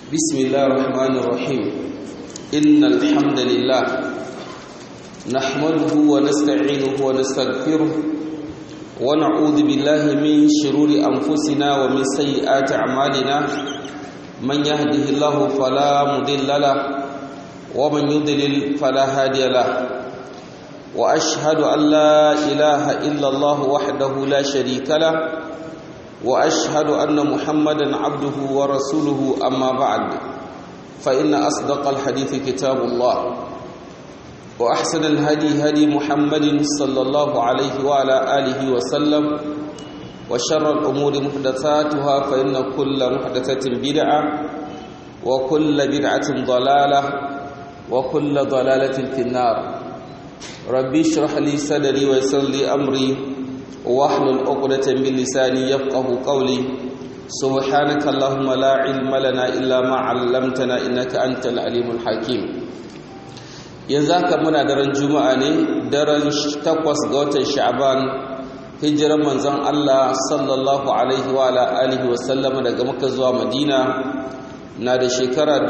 بسم الله الرحمن الرحيم إن الحمد لله نحمده ونستعينه ونستغفره ونعوذ بالله من شرور أنفسنا ومن سيئات أعمالنا من يهده الله فلا مضل له ومن يضلل فلا هادي له وأشهد أن لا إله إلا الله وحده لا شريك له واشهد ان محمدا عبده ورسوله اما بعد فان اصدق الحديث كتاب الله واحسن الهدي هدي محمد صلى الله عليه وعلى اله وسلم وشر الامور محدثاتها فان كل محدثه بدعه وكل بدعه ضلاله وكل ضلاله في النار ربي اشرح لي صدري ويسر لي امري واحلل عقدة من لساني يفقه قولي سبحانك اللهم لا علم لنا إلا ما علمتنا إنك أنت العليم الحكيم yanzu haka muna daren juma'a ne daren takwas ga watan sha'ban hijiran manzon Allah sallallahu alaihi wa alihi wa sallam daga Makka zuwa Madina na da shekara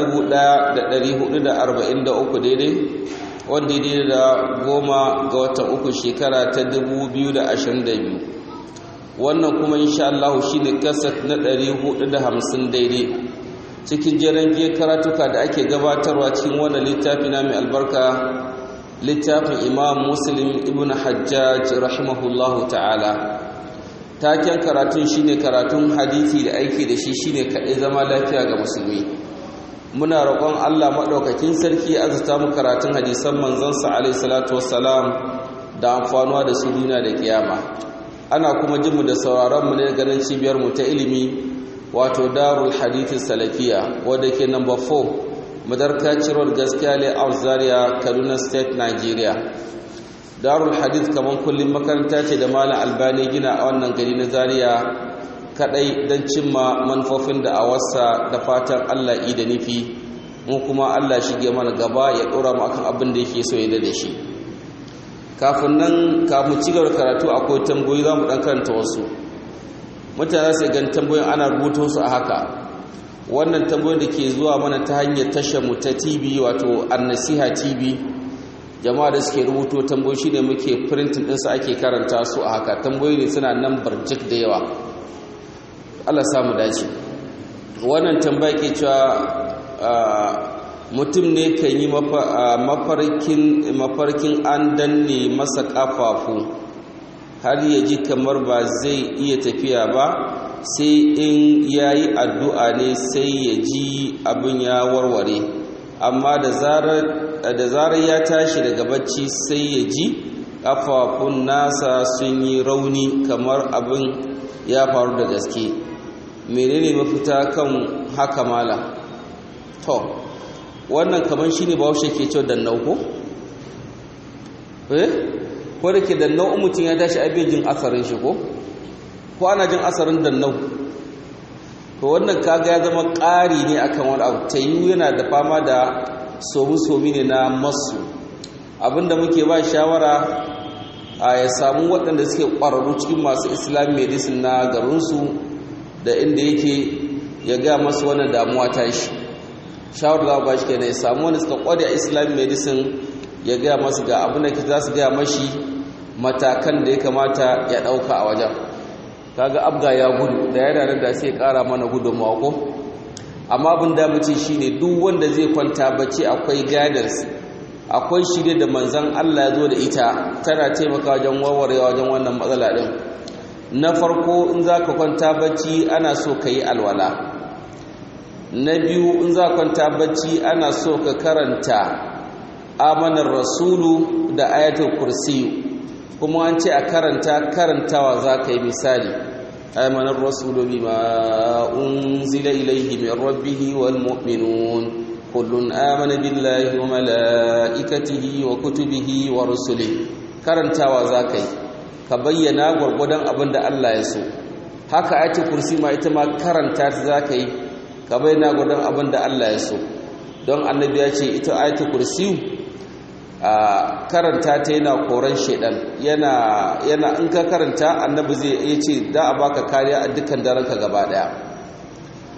1443 daidai wanda ya da goma ga watan uku shekara ta 2022 wannan kuma insha Allah shi ne kasat na 450 daidai cikin jiran giya karatuka da ake gabatarwa cikin wannan littafi na mai albarka littafin imam muslim ibn hajjaj rahimahullahu ta'ala taken karatun shine karatun hadisi da aiki da shi shine kaɗai zama lafiya ga musulmi muna roƙon Allah maɗaukakin sarki azuta mu karatun hadisan manzansa alaihi salatu wassalam da amfanuwa da su duniya da kiyama ana kuma jin mu da sauraron mu ne ganin cibiyar mu ta ilimi wato Darul Hadith Salafiya wadda ke number 4 Madarka Road Gaskiya Layout Zaria Kaduna State Nigeria Darul Hadith kaman kullum makaranta ce da Malam Albani gina a wannan gari na Zaria kadai don cimma manufofin da a wasa da fatan Allah yi da nufi mu kuma Allah shige mana gaba ya dora mu akan abin da yake so ya da shi kafin nan kafin ci gaba karatu akwai tambayoyi za mu dan karanta wasu mutane sai gan tambayoyin ana rubuto su a haka wannan tambayoyin da ke zuwa mana ta hanyar tashar mu ta TV wato An-Nasiha TV jama'a da suke rubuto tambayoyi shine muke printing din su ake karanta su a haka tambayoyi ne suna nan barjik da yawa Allah samu dace wannan tambaya ke cewa mutum ne kan yi mafarkin an danne masa kafafu har ya ji kamar ba zai iya tafiya ba sai in ya yi addu'a ne sai ya ji abin ya warware amma da zarar ya tashi daga bacci sai ya ji kafafun nasa sun yi rauni kamar abin ya faru da gaske menene mafita kan haka mala to wannan kaman shine bahaushe ke cewa dannau ko eh ko da ke dannau mutum ya tashi abin jin asarin shi ko ko ana jin asarin dannau to wannan kaga ya zama ƙari ne akan wani abu tayu yana da fama da somi-somi ne na masu abinda muke ba shawara a ya samu waɗanda suke ƙwararru cikin masu islam medicine na garinsu da inda yake ya ga masu wannan damuwa ta shi shawar da ba shi ke ya samu wani suka kwade a islam medicine ya ga masu ga abin da za su ga mashi matakan da ya kamata ya ɗauka a wajen kaga abga ya gudu da ya ranar da sai ƙara mana gudunmawa ko amma abin da mace shi ne duk wanda zai kwanta bacci akwai guidance akwai shirye da manzan Allah ya zo da ita tana taimaka wajen warwarewa wajen wannan matsala ɗin na farko in za ka kwanta bacci ana so ka yi alwala na biyu in za ka kwanta bacci ana so ka karanta amanar rasulu da ayatul kursi kuma an ce a karanta karantawa za ka yi misali amanar rasulu bima unzila ilaihi min rabbihi wal mu'minun kullun amana billahi wa malaikatihi wa kutubihi wa rusulihi karantawa za ka yi ka bayyana gwargwadon abin da Allah ya so haka ayatul kursi ma ita ma karanta ta zaka yi ka bayyana gwargwadon abin da Allah ya so don annabi ya ce ita ayatul kursi a karanta ta yana koran shedan yana yana in ka karanta annabi zai ya ce da a baka kariya a dukkan daren ka gaba daya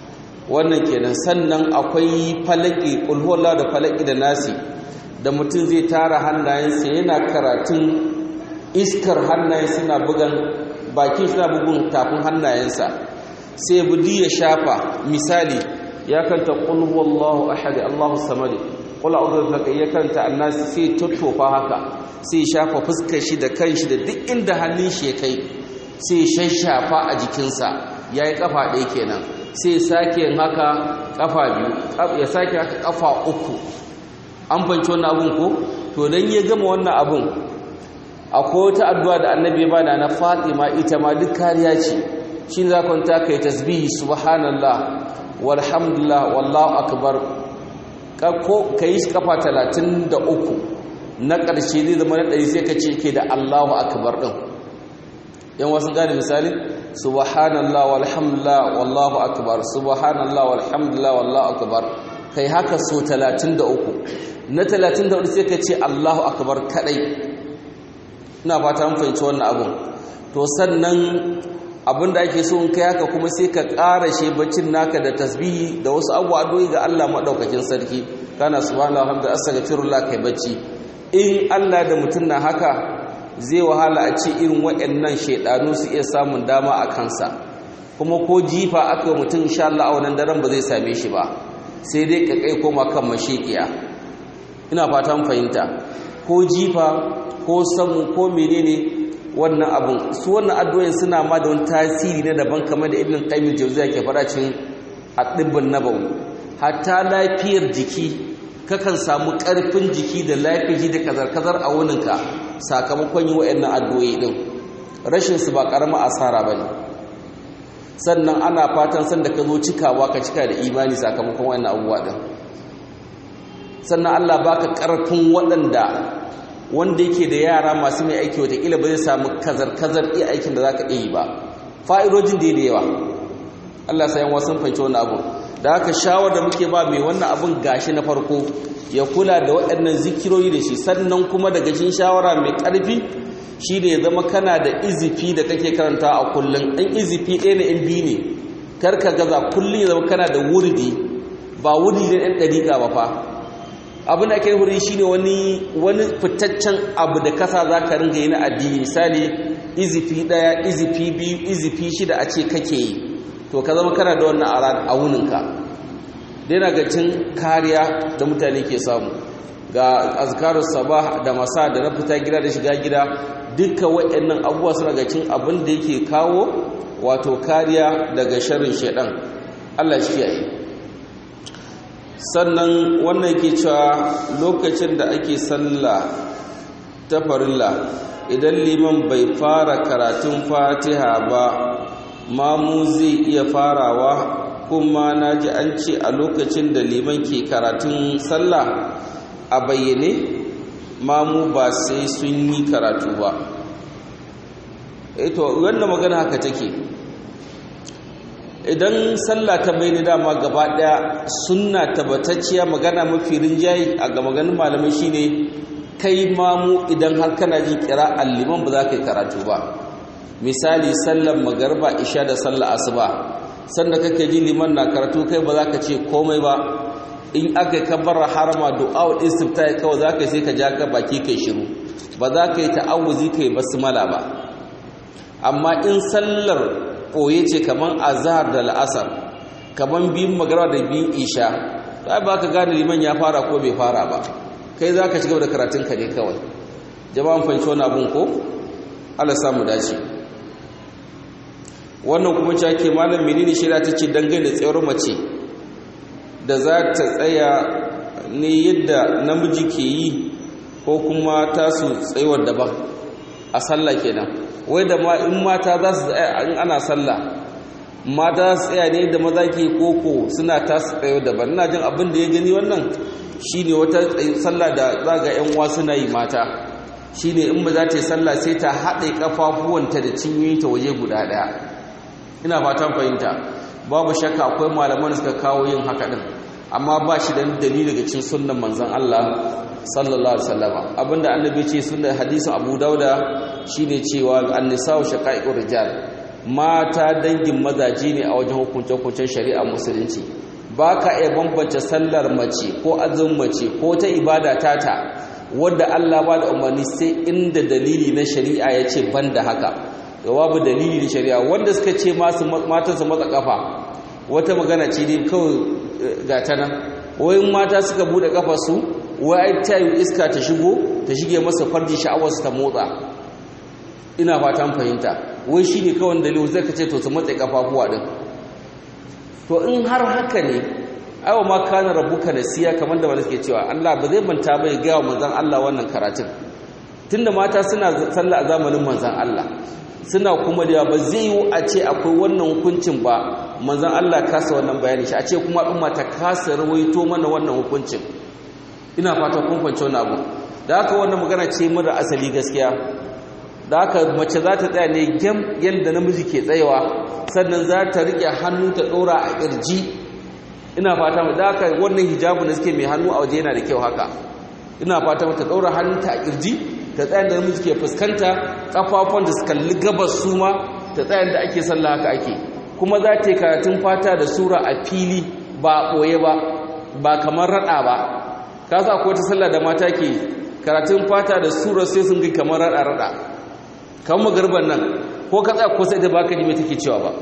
wannan kenan sannan akwai falaki kulhuwalla da falaki da nasi da mutum zai tara hannayensa yana karatun iskar hannayen suna bugan bakin suna bugun tafin hannayensa sai budi ya shafa misali ya kanta qul huwallahu ahad allahu samad qul a'udhu bi ya kanta annas sai tuttofa haka sai shafa fuskar shi da kanshi da duk inda hannun shi ya kai sai shashafa a jikinsa yayi kafa ɗaya kenan sai sake yin haka kafa biyu ya sake haka kafa uku an fanci wannan abun ko to dan ya gama wannan abun akwai wata addu'a da annabi ya bada na Fatima ita ma duk kariya ce shi za ka ta kai tasbihi subhanallah walhamdulillah wallahu akbar ko kai shi kafa 33 na ƙarshe zai zama na ɗari sai ka ce ke da Allahu akbar din yan wasu gane misali subhanallah walhamdulillah wallahu akbar subhanallah walhamdulillah wallahu akbar kai haka so 33 na 34 sai ka ce Allahu akbar kadai ina fata mun fahimci wannan abun to sannan abinda ake so in kai haka kuma sai ka ƙara shi baccin naka da tasbihi da wasu abubuwa addu'o'i ga Allah madaukakin sarki kana subhanallahi alhamdulillah astaghfirullah kai bacci in Allah da mutum na haka zai wahala a ce irin waɗannan shaidanu su iya samun dama a kansa kuma ko jifa aka yi mutum insha Allah a wannan daren ba zai same shi ba sai dai ka kai koma kan mashekiya ina fatan fahimta ko jifa ko samu ko menene wannan abun su wannan addu'o'in suna ma da wani tasiri na daban kamar da ibn qayyim jawziya ke fara cikin ad-dibbun nabawi hatta lafiyar jiki kakan samu karfin jiki da lafiyar da kazar-kazar a wuninka sakamakon yi wa'annan addu'o'i din rashin su ba karama asara bane sannan ana fatan sanda ka zo cikawa ka cika da imani sakamakon wa'annan abubuwa din sannan Allah baka karfin waɗanda wanda yake da yara masu mai aiki watakila ba zai samu kazar-kazar iya aikin da za ka iya yi ba fa'idojin da da yawa Allah sayan wasu fahimci wani abu da haka shawar da muke ba mai wannan abun gashi na farko ya kula da waɗannan zikirori da shi sannan kuma daga cikin shawara mai ƙarfi shi ne ya zama kana da izifi da kake karanta a kullum ɗan izifi ɗaya na in biyu ne kar ka gaza kullum ya zama kana da wurdi ba wurdi na ɗan ɗariƙa ba fa abin da ake huri shi ne wani fitaccen abu da kasa za ka ringa yi na addini misali izifi ɗaya izifi biyu izifi shida a ce kake yi to ka zama kana da wannan a wuninka daina ga cin kariya da mutane ke samu ga azkarus sabah da masa da na fita gida da shiga gida duka waɗannan abubuwa suna ga cin abin da yake kawo wato kariya daga sharrin shaidan Allah shi kiyaye sannan wannan ke cewa lokacin da ake sallah ta farilla idan liman bai fara karatun fatiha ba mamu zai iya farawa kuma na ji an ce a lokacin da liman ke karatun sallah a bayyane mamu ba sai sun yi karatu ba eto wannan magana haka take idan sallah ta bai dama gaba daya sunna tabbatacciya magana mafi rinjayi a ga maganin malamai shine kai mamu idan har kana jin kira alliman ba za ka yi karatu ba misali sallar magarba isha da sallar asuba sanda kake ji liman na karatu kai ba za ka ce komai ba in aka yi kabbar harama du'a istifta kawai za ka sai ka ja ka baki kai shiru ba za ka yi ta'awuzi kai basmala ba amma in sallar ɓoye ce kamar azhar da la'asar kamar biyun magana da biyun isha ba ba ka gane liman ya fara ko bai fara ba kai za ka cigaba da karatun ka ne kawai jama'an fahimci wani abun ko allah samu dace wannan kuma cewa ke malam menene shirya ta ce dangane da tsayar mace da za ta tsaya ne yadda namiji ke yi ko kuma tasu tsayuwar daban a sallah kenan wai da ma in mata za su tsaya in ana sallah mata za su tsaya ne da maza ke koko suna tasu tsayo daban ina jin abin da ya gani wannan shine wata sallah da za ga yan uwa suna yi mata shine in ba za ta yi sallah sai ta haɗe kafafuwanta da cinyoyinta waje guda ɗaya ina fatan fahimta babu shakka akwai malaman da suka kawo yin haka din amma ba shi da dalili daga cikin sunnan manzon Allah sallallahu alaihi wasallam abinda annabi ce sunnar hadisin Abu Dauda shine cewa an-nisa'u shaqa'iqur rijal mata dangin mazaje ne a wajen hukuncin hukuncin shari'a musulunci ba ka iya bambance sallar mace ko azumin mace ko ta ibada tata wadda Allah ba da umarni sai inda dalili na shari'a ya ce ban da haka ga babu dalili na shari'a wanda suka ce matansa matsa kafa wata magana ce dai kawai ga ta nan wayin mata suka bude kafa su wai ta yi iska ta shigo ta shige masa farji sha'awarsu ta motsa ina fatan fahimta wai shi ne kawai dalili zai ka ce to su matsa kafafuwa din to in har haka ne aiwa ma kana rabbuka nasiya kamar da wanda suke cewa Allah ba zai manta bai ga manzon Allah wannan karatun tunda mata suna sallah a zamanin manzon Allah suna kuma da ba zai yi a ce akwai wannan hukuncin ba manzon Allah kasa wannan bayani shi a ce kuma al'umma ta kasa rawaito mana wannan hukuncin ina fata kun fahimci wannan abu da haka wannan magana ce mara asali gaskiya da haka mace za ta tsaya ne gem yadda namiji ke tsayawa sannan za ta riƙe hannu ta ɗora a ƙirji ina fata da haka wannan hijabu da suke mai hannu a waje yana da kyau haka ina fata ta ɗora hannunta a ƙirji ta tsayan da namiji ke fuskanta ƙafafon da su kalli gabas su ma ta tsayan da ake sallah haka ake kuma za ta yi karatun fata da sura a fili ba ɓoye ba ba kamar raɗa ba ka sa ko ta sallah da mata ke karatun fata da sura sai sun ga kamar raɗa raɗa kan magarban nan ko ka tsaya ko sai da baka ji mai take cewa ba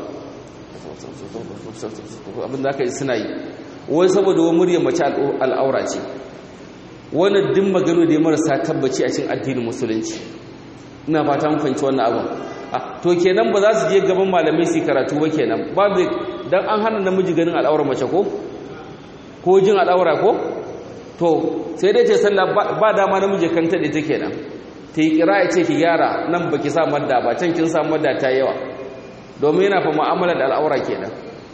abin da aka yi suna yi wai saboda wani muryar mace al'aura ce wannan din magano da ya marasa tabbaci a cikin addinin musulunci ina fata mun fahimci wannan abin to kenan ba za su je gaban malamai su karatu ba kenan ba bai dan an hana namiji ganin al'aura mace ko ko jin al'aura ko to sai dai ce sallah ba dama namiji kan ta da take kenan ta yi kira ya ce ki gyara nan baki sa madda ba can kin sa madda ta yawa domin yana fa mu'amala da al'aura kenan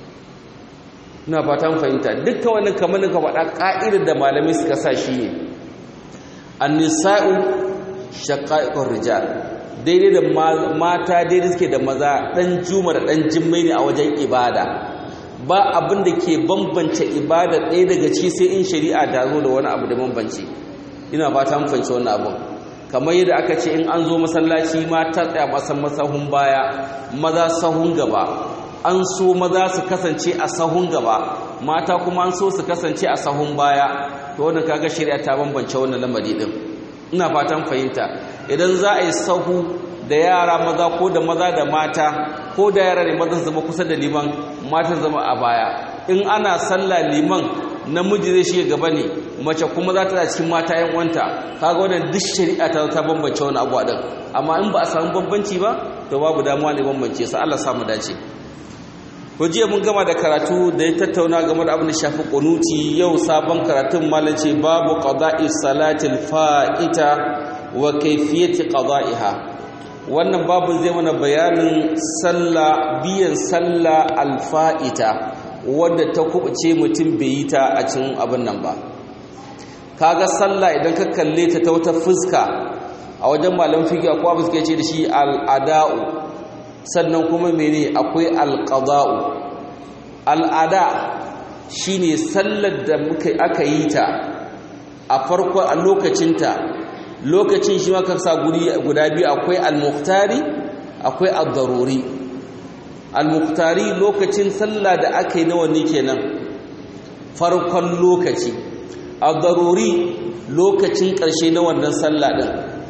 ina fatan fahimta dukkan wannan kamar ka faɗa ƙa'idar da malamai suka sa shi ne annisa'u shaqa'iqur rijal daidai da mata daidai suke da maza dan juma da dan jimmai ne a wajen ibada ba abin da ke bambance ibada ɗaya daga ci sai in shari'a ta zo da wani abu da bambance ina fatan fahimci wannan abin kamar yadda aka ce in an zo masallaci mata tsaya masan masahun baya maza sahun gaba an so maza su kasance a sahun gaba mata kuma an so su kasance a sahun baya to wannan kaga shari'a ta bambance wannan lamari din ina fatan fahimta idan za a yi sahu da yara maza ko da maza da mata ko da yara ne maza zama kusa da liman mata zama a baya in ana sallah liman namiji zai shiga gaba ne mace kuma za ta cikin mata yan uwanta kaga wannan duk shari'a ta ta bambance wani abu din amma in ba a samu bambanci ba to babu damuwa ne bambance sa Allah samu dace ko jiya mun gama da karatu da ya tattauna game da abin da shafi kunuti yau sabon karatun malace babu qada'i salatil fa'ita wa kayfiyati qada'iha wannan babu zai mana bayanin sallah biyan sallah alfa'ita wadda ta kubuce mutum bai yi ta a cikin abin nan ba kaga sallah idan ka kalle ta ta wata fuska a wajen malam fiqh akwai abu suke ce da shi al'ada'u sannan kuma mene akwai alqada'u al'ada shine sallar da muka aka yi ta a farko a lokacinta lokacin shi maka sa guri guda biyu akwai al-muqtari akwai ad-daruri al-muqtari lokacin sallah da aka yi na wani kenan farkon lokaci ad-daruri lokacin ƙarshe na wannan sallah din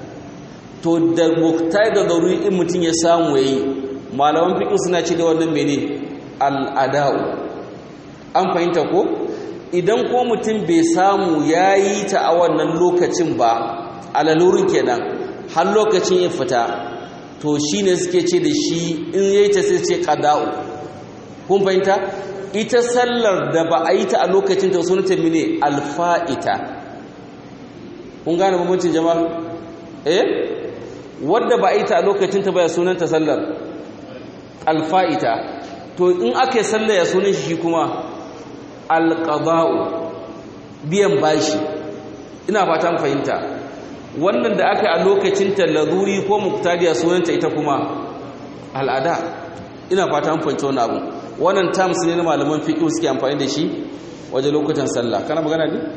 to da muqtari da daruri in mutun ya samu yayi malaman fiqh suna ce da wannan mene al-ada'u an fahimta ko idan ko mutum bai samu yayi ta a wannan lokacin ba alalurin kenan har lokacin ya fita to shine suke ce da shi in yayi ta sai ce qada'u kun fahimta ita sallar da ba a yi ta a lokacin ta sunanta mene alfa'ita kun gane bambancin jama'a eh wanda ba a yi ta a lokacin ta ba ya sunanta sallar alfa'ita to in aka yi sallar ya sunan shi kuma alqada'u biyan bashi ina fatan fahimta wannan da aka a lokacin tallaruri ko muktadiya sunanta ita kuma al'ada ina fata an fahimci wani abu wannan terms ne na malaman fiqh suke amfani da shi wajen lokutan sallah kana magana ne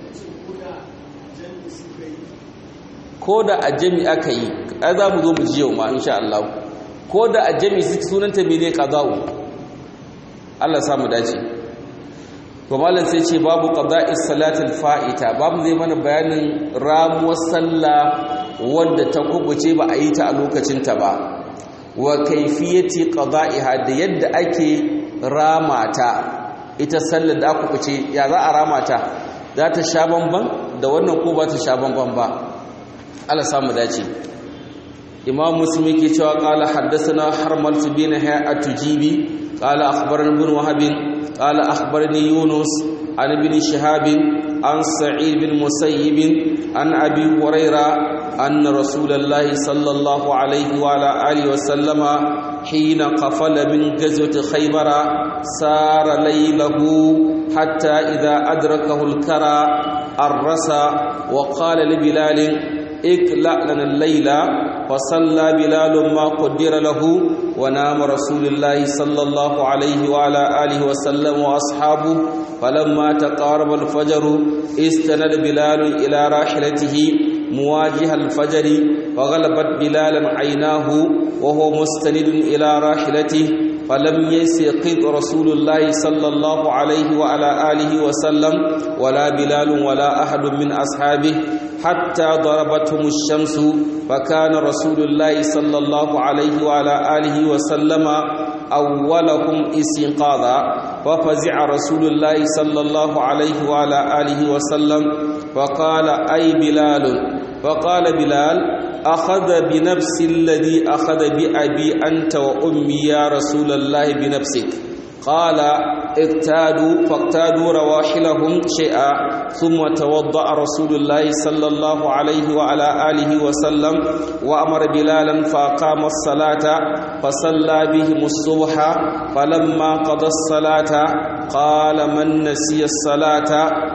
ko da a jami aka yi ai za mu zo mu ji yau ma insha Allah ko da a jami sunanta mene qada'u Allah sa mu dace to malam sai ce babu qada'is salatil fa'ita babu zai mana bayanin ramuwar sallah wanda ta kubuce ba a yi ta a lokacin ta ba wa kaifiyati qada'iha da yadda ake ramata ita sallar da aka kubuce ya za a ramata za ta sha bamban da wannan ko ba ta sha bamban ba Allah samu dace imam muslim yake cewa qala haddathana harmal bin hayat tujibi qala akhbarana ibn wahab qala akhbarani yunus an ibn shihab an sa'id bin musayyib an abi huraira anna rasulullahi sallallahu alayhi wa ala alihi wa sallama hina qafala min ghazwati khaybara sara laylahu hatta idha adrakahu al-kara arrasa wa qala li bilal اكلأ لنا الليل فصلى بلال ما قدر له ونام رسول الله صلى الله عليه وعلى آله وسلم وأصحابه فلما تقارب الفجر استند بلال إلى راحلته مواجه الفجر وغلبت بلالا عيناه وهو مستند إلى راحلته فلم يسقط رسول الله صلى الله عليه وعلى آله وسلم ولا بلال ولا أحد من أصحابه حتى ضربتهم الشمس فكان رسول الله صلى الله عليه وعلى آله وسلم أولهم استيقاظا وفزع رسول الله صلى الله عليه وعلى آله وسلم فقال أي بلال فقال بلال أخذ بنفس الذي أخذ بأبي أنت وأمي يا رسول الله بنفسك قال اقتادوا فاقتادوا رواحلهم شيئا ثم توضأ رسول الله صلى الله عليه وعلى آله وسلم وأمر بلالا فأقام الصلاة فصلى بهم الصبح فلما قضى الصلاة قال من نسي الصلاة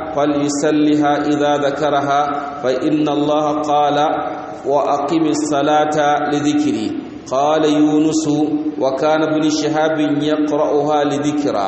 فليسلها إذا ذكرها فإن الله قال وأقم الصلاة لذكري قال يونس وكان ابن شهاب يقرأها لذكرى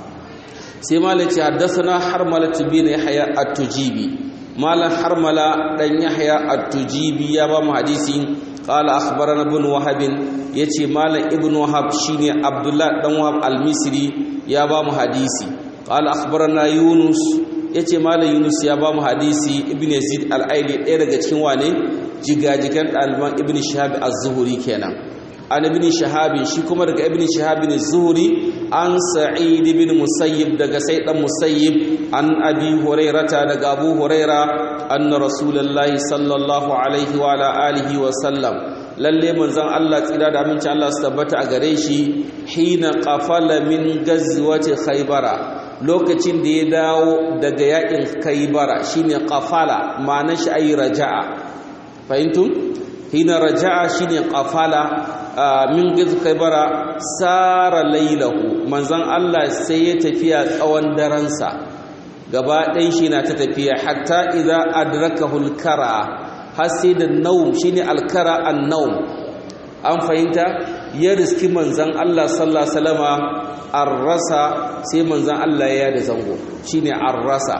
سيما التي حدثنا حرملة بن يحيى التجيبي مالا حرملة بن يحيى التجيبي يا بام حديثي قال أخبرنا ابن وهب يتي مالا ابن وهب شيني عبد الله بن وهب المصري يا بام حديثي قال أخبرنا يونس yace malam Yunus ya ba mu hadisi Ibn Yazid al-Aili ɗaya daga cikin wane jigajigan ɗaliban Ibn Shihab az-Zuhri kenan an Ibn Shihab shi kuma daga Ibn Shihab az-Zuhri an Sa'id ibn Musayyib daga Sa'id dan Musayyib an Abi Hurairata daga Abu Huraira anna Rasulullahi sallallahu alaihi wa ala alihi wa sallam lalle manzon Allah tsira da aminci Allah su tabbata a gare shi hina qafala min gazwati Khaybara lokacin da ya dawo daga yakin kaibara shine qafala ma'anar shi ayi raja'a fahimtum hina raja'a shine qafala min giz kaibara sara lailahu manzon Allah sai ya tafiya tsawon daransa gaba ɗayan shi na ta tafiya hatta idza adrakahu al-kara har sai da naum shine al-kara an-naum an fahimta ya riski manzon Allah sallallahu alaihi wasallama arrasa sai manzan Allah ya da zango shine arrasa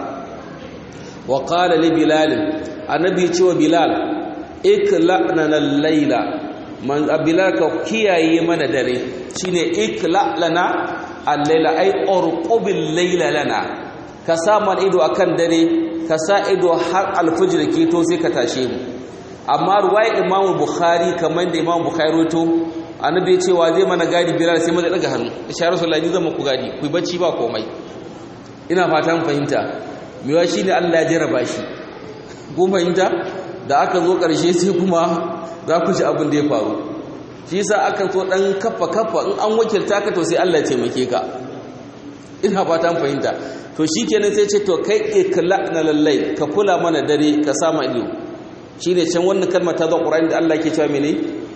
wa qala li bilal annabi ce wa bilal ikla'na al-laila man bilal ka kiyaye mana dare shine ikla'lana al-laila ay urqubil layla lana ka sa man ido akan dare ka sa ido har al-fajr ke to sai ka tashe mu amma ruwaya imam bukhari kamar da imam bukhari roto annabi cewa zai mana gadi bilal sai maza daga hannu insha rasulullahi zan muku gadi ku bacci ba komai ina fatan fahimta mewa shine Allah ya jarraba shi ku fahimta da aka zo karshe sai kuma za ku ji abin da ya faru shi yasa aka so dan kafa kafa in an wakilta ka to sai Allah ya taimake ka ina fatan fahimta to shikenan sai ce to kai ikla'na lallai ka kula mana dare ka sama ido shine can wannan kalmar ta zo Qur'ani da Allah ke cewa mene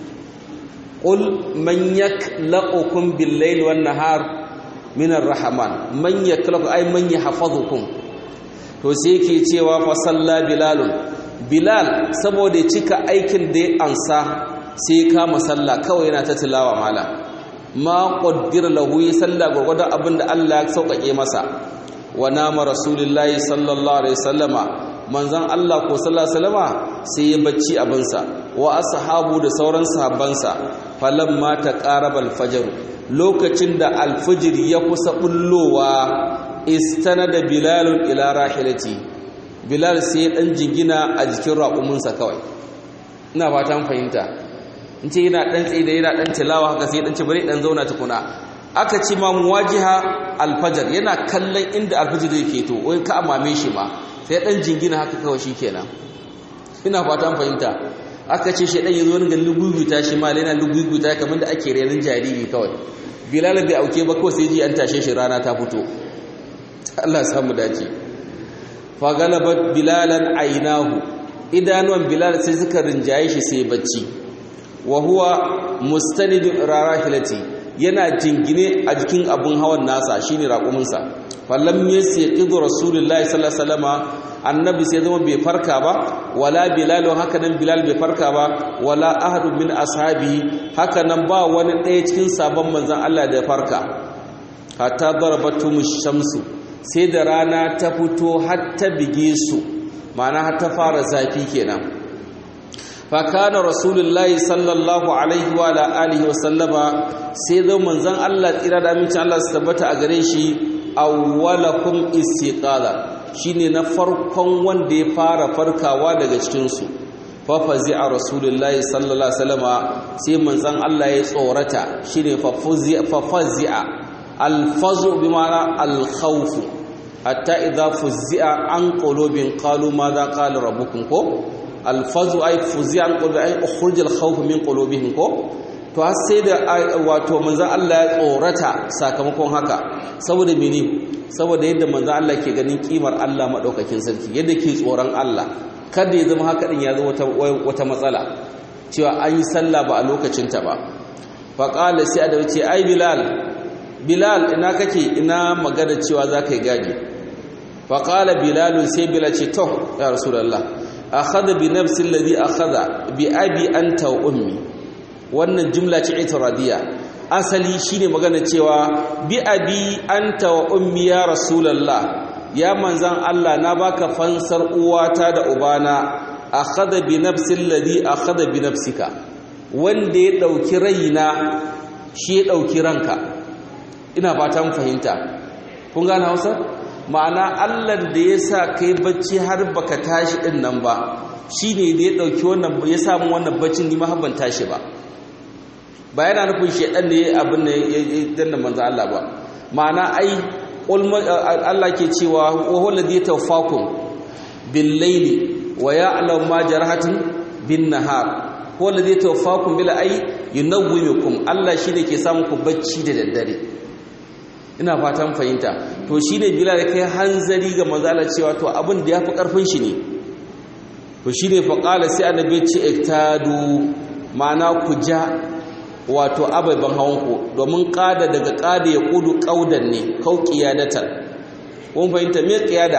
قل من يكلؤكم بالليل والنهار من الرحمن من يكلؤ اي من يحفظكم to sai yake cewa fa salla bilal bilal saboda cika aikin da ya ansa sai kama sallah kawai yana ta tilawa mala ma qaddira lahu ya salla gurgurda abinda Allah ya sauƙaƙe masa wa nama rasulullahi sallallahu alaihi wasallama manzon Allah ko sallallahu alaihi wasallama sai ya bacci abinsa wa ashabu da sauran sahabbansa falamma taqaraba al-fajr lokacin da al-fajr ya kusa bullowa istanada bilalun ila rahilati bilal sai dan jingina a jikin raƙuminsa kawai ina fatan fahimta in ce yana dan tsaye da yana dan tilawa haka sai dan ce bari dan zauna tukuna aka ci ma muwajiha alfajar yana kallon inda alfajir yake to wai ka amame shi ma sai dan jingina haka kawai shikenan ina fatan fahimta aka ce shi dan yazo ne ga luguguta shi ma yana luguguta kamar da ake renin jariri kawai bilal bai auke ba kawai sai ji an tashe shi rana ta fito Allah ya samu dace fa galabat bilalan aynahu idanuwan bilal sai suka rinjaye shi sai bacci wa huwa mustanidun rarahilati yana jingine a jikin abun hawan nasa shine raƙuminsa fallam yasiqidu rasulullahi sallallahu alaihi wasallama annabi sai zama bai farka ba wala bilal haka nan bilal bai farka ba wala ahadu min ashabi haka nan ba wani ɗaya cikin sabon manzon Allah da ya farka hatta darabatu shamsu sai da rana ta fito har ta bige su ma'ana har ta fara zafi kenan fa kana rasulullahi sallallahu alaihi wa alihi wa sallama sai da manzon Allah tsira da amincin Allah su tabbata a gare shi awwalakum istiqala shine na farkon wanda ya fara farkawa daga cikinsu fafazi a rasulullahi sallallahu alaihi wasallama sai manzon Allah ya tsorata shine fafazi'a alfazu bi ma'ana alkhawf hatta idza fuzzi'a an qulubin qalu madha qala rabbukum ko alfazu ay fuzzi'a an qulubi ay ukhrij alkhawf min qulubihim ko to har sai da wato manzon Allah ya tsorata sakamakon haka saboda mene saboda yadda manzon Allah ke ganin kimar Allah madaukakin sarki yadda ke tsoron Allah kada ya zama haka din ya zo wata wata matsala cewa an yi sallah ba a lokacin ta ba fa qala sai da ce ai bilal bilal ina kake ina magana cewa zaka yi gadi fa qala bilal sai bilal ce to ya rasulullah akhadha bi nafsi alladhi akhadha bi abi anta wa ummi wannan jumla ce itiradiyya asali shine magana cewa bi abi anta wa ummi ya rasulullah ya manzan Allah na baka fansar uwata da ubana akhadha bi nafsi alladhi akhadha bi nafsika wanda ya dauki raina shi ya dauki ranka ina fatan fahimta kun gane Hausa ma'ana Allah da ya sa kai bacci har baka tashi din nan ba shine da ya dauki wannan ya samu wannan baccin ni ma ban tashi ba ba yana nufin shedan ne abin da ya danna manzo Allah ba ma'ana ai Allah ke cewa wa huwa alladhi tawaffakum bil layli wa ya'lamu ma jarahatin bin nahar huwa alladhi tawaffakum bil ay yunawwimukum Allah shine ke samu ku bacci da daddare ina fatan fahimta to shine bilal kai hanzari ga manzo Allah cewa to abin da yafi karfin shi ne to shine fa qala sai annabi ce iktadu ma'ana ku ja wato ababen hawanku domin ƙada daga ƙada ya ƙudu ƙaudan ne kau ƙiyadatar kun fahimta me ƙiyada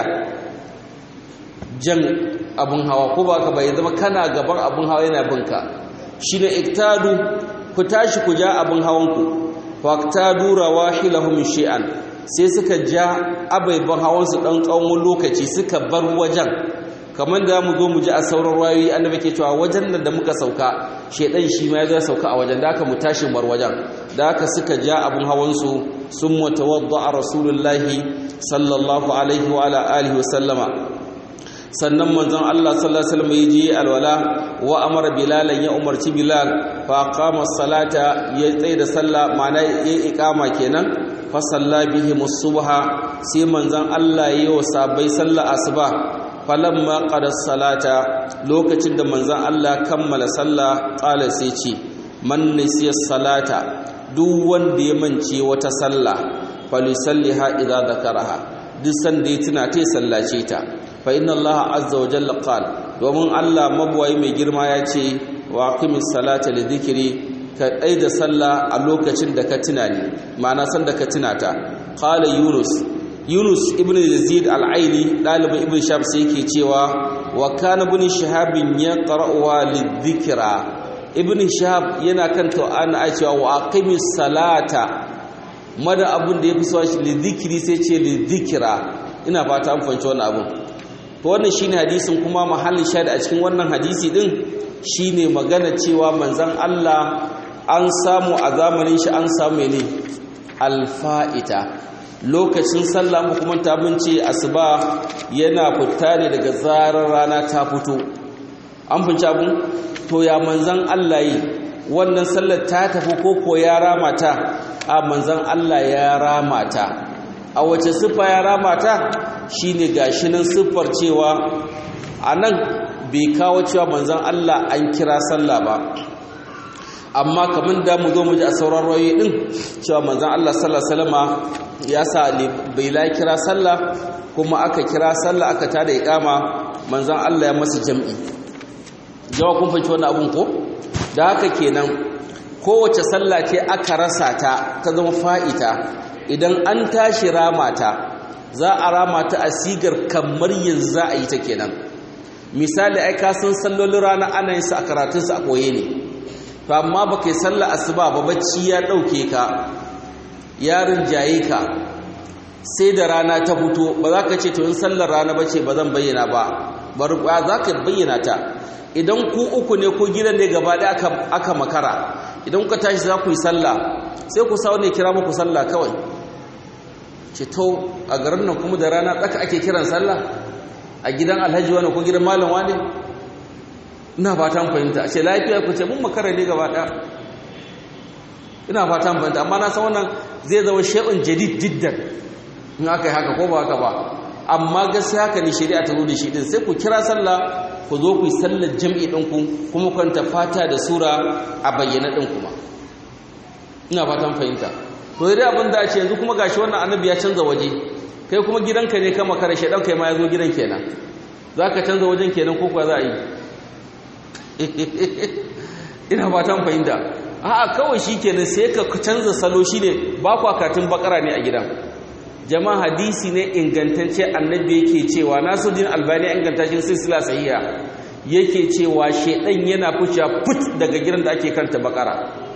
jan abin hawa ko ba ka bai zama kana gaban abin hawa yana binka shi ne iktadu ku tashi ku ja abin hawanku faktadu rawahilahum shi'an sai suka ja ababen hawansu ɗan tsawon lokaci suka bar wajen kamar da mu zo mu ji a sauran rayoyi annabi ke cewa wajen nan da muka sauka shedan shi ma ya zo sauka a wajen da aka mu tashi bar wajen da aka suka ja abun hawan su sun mutawadda a rasulullahi sallallahu alaihi wa ala alihi wasallama sannan manzon Allah sallallahu alaihi wasallam ya je alwala wa amara bilalan ya umarci bilal fa qama salata ya tsaye da sallah ma'ana ya iqama kenan fa salla bihim subha sai manzon Allah ya yi wa sabai sallah asuba falamma qada salata lokacin da manzon Allah kammala sallah qala sai ce man nasiya salata duk wanda ya mance wata sallah falisalliha idza zakaraha duk sanda ya tuna ta sallace ta fa inna Allah azza wa jalla qala domin Allah mabuwayi mai girma ya ce wa aqimis salata li dhikri ka da sallah a lokacin da ka tuna ne ma'ana san da ka tuna ta qala yunus Yunus ibn Yazid al-Aini dalibin Ibn Shahab sai yake cewa wa kana ibn Shahab yaqra'uha lidhikra Ibn Shahab yana kan to ana cewa wa aqimis salata mada abun da yafi so shi lidhikri sai ce lidhikra ina fata an fahimci wannan abun to wannan shine hadisin kuma mahallin shahid a cikin wannan hadisi din shine magana cewa manzon Allah an samu a zamanin shi an samu ne alfa'ita lokacin sallah mu kuma ta mun ce asuba yana fita ne daga zarar rana ta fito an fince abun to ya manzan Allah yi wannan sallar ta tafi ko ko ya rama ta a manzan Allah ya rama ta a wace siffa ya rama ta shine gashi nan siffar cewa anan bai kawo cewa manzan Allah an kira sallah ba amma kamar da mu zo mu ji a sauran rayoyi din cewa manzan Allah sallallahu alaihi wasallama ya sa bai la kira sallah kuma aka kira sallah aka tada iqama manzan Allah ya masa jam'i jawa kun fahimci wannan abun ko da haka kenan kowace sallah ce aka rasa ta ta zama fa'ita idan an tashi ramata za a ramata a sigar kamar yanzu za a yi ta kenan misali ai ka san sallolin rana ana yin su a karatun su a koye ne to amma ba kai sallar asuba ba bacci ya dauke ka yarin jaye ka sai da rana ta fito ba za ka ce to in sallar rana bace ba zan bayyana ba bar za ka bayyana ta idan ku uku ne ko gidan ne gaba ɗaya aka makara idan kuka tashi za ku yi sallah sai ku sa wani kira muku sallah kawai ce to a garin nan kuma da rana tsaka ake kiran sallah a gidan alhaji wani ko gidan malam wani ina fatan fahimta a ce lafiya ku ce mun makara ne gaba ɗaya ina fatan fahimta amma na san wannan zai zama shi'un jadid jiddan in aka yi haka ko ba haka ba amma gaskiya haka ne shari'a ta zo da shi din sai ku kira sallah ku zo ku yi sallar jam'i ɗinku kuma kwanta fata da sura a bayyana ɗin kuma ina fatan fahimta to dai abin da ce yanzu kuma gashi wannan annabi ya canza waje kai kuma gidanka ne kama kare shaɗan kai ma ya zo gidan kenan za ka canza wajen kenan ko kuwa za a yi ina fatan fahimta a'a kawai shi kenan sai ka canza salo shi ne ba kwa katin bakara ne a gidan jama'a hadisi ne ingantacce annabi yake cewa nasuddin albani ingantacin silsila sahiha yake cewa shedan yana fuciya put daga gidan da ake kanta bakara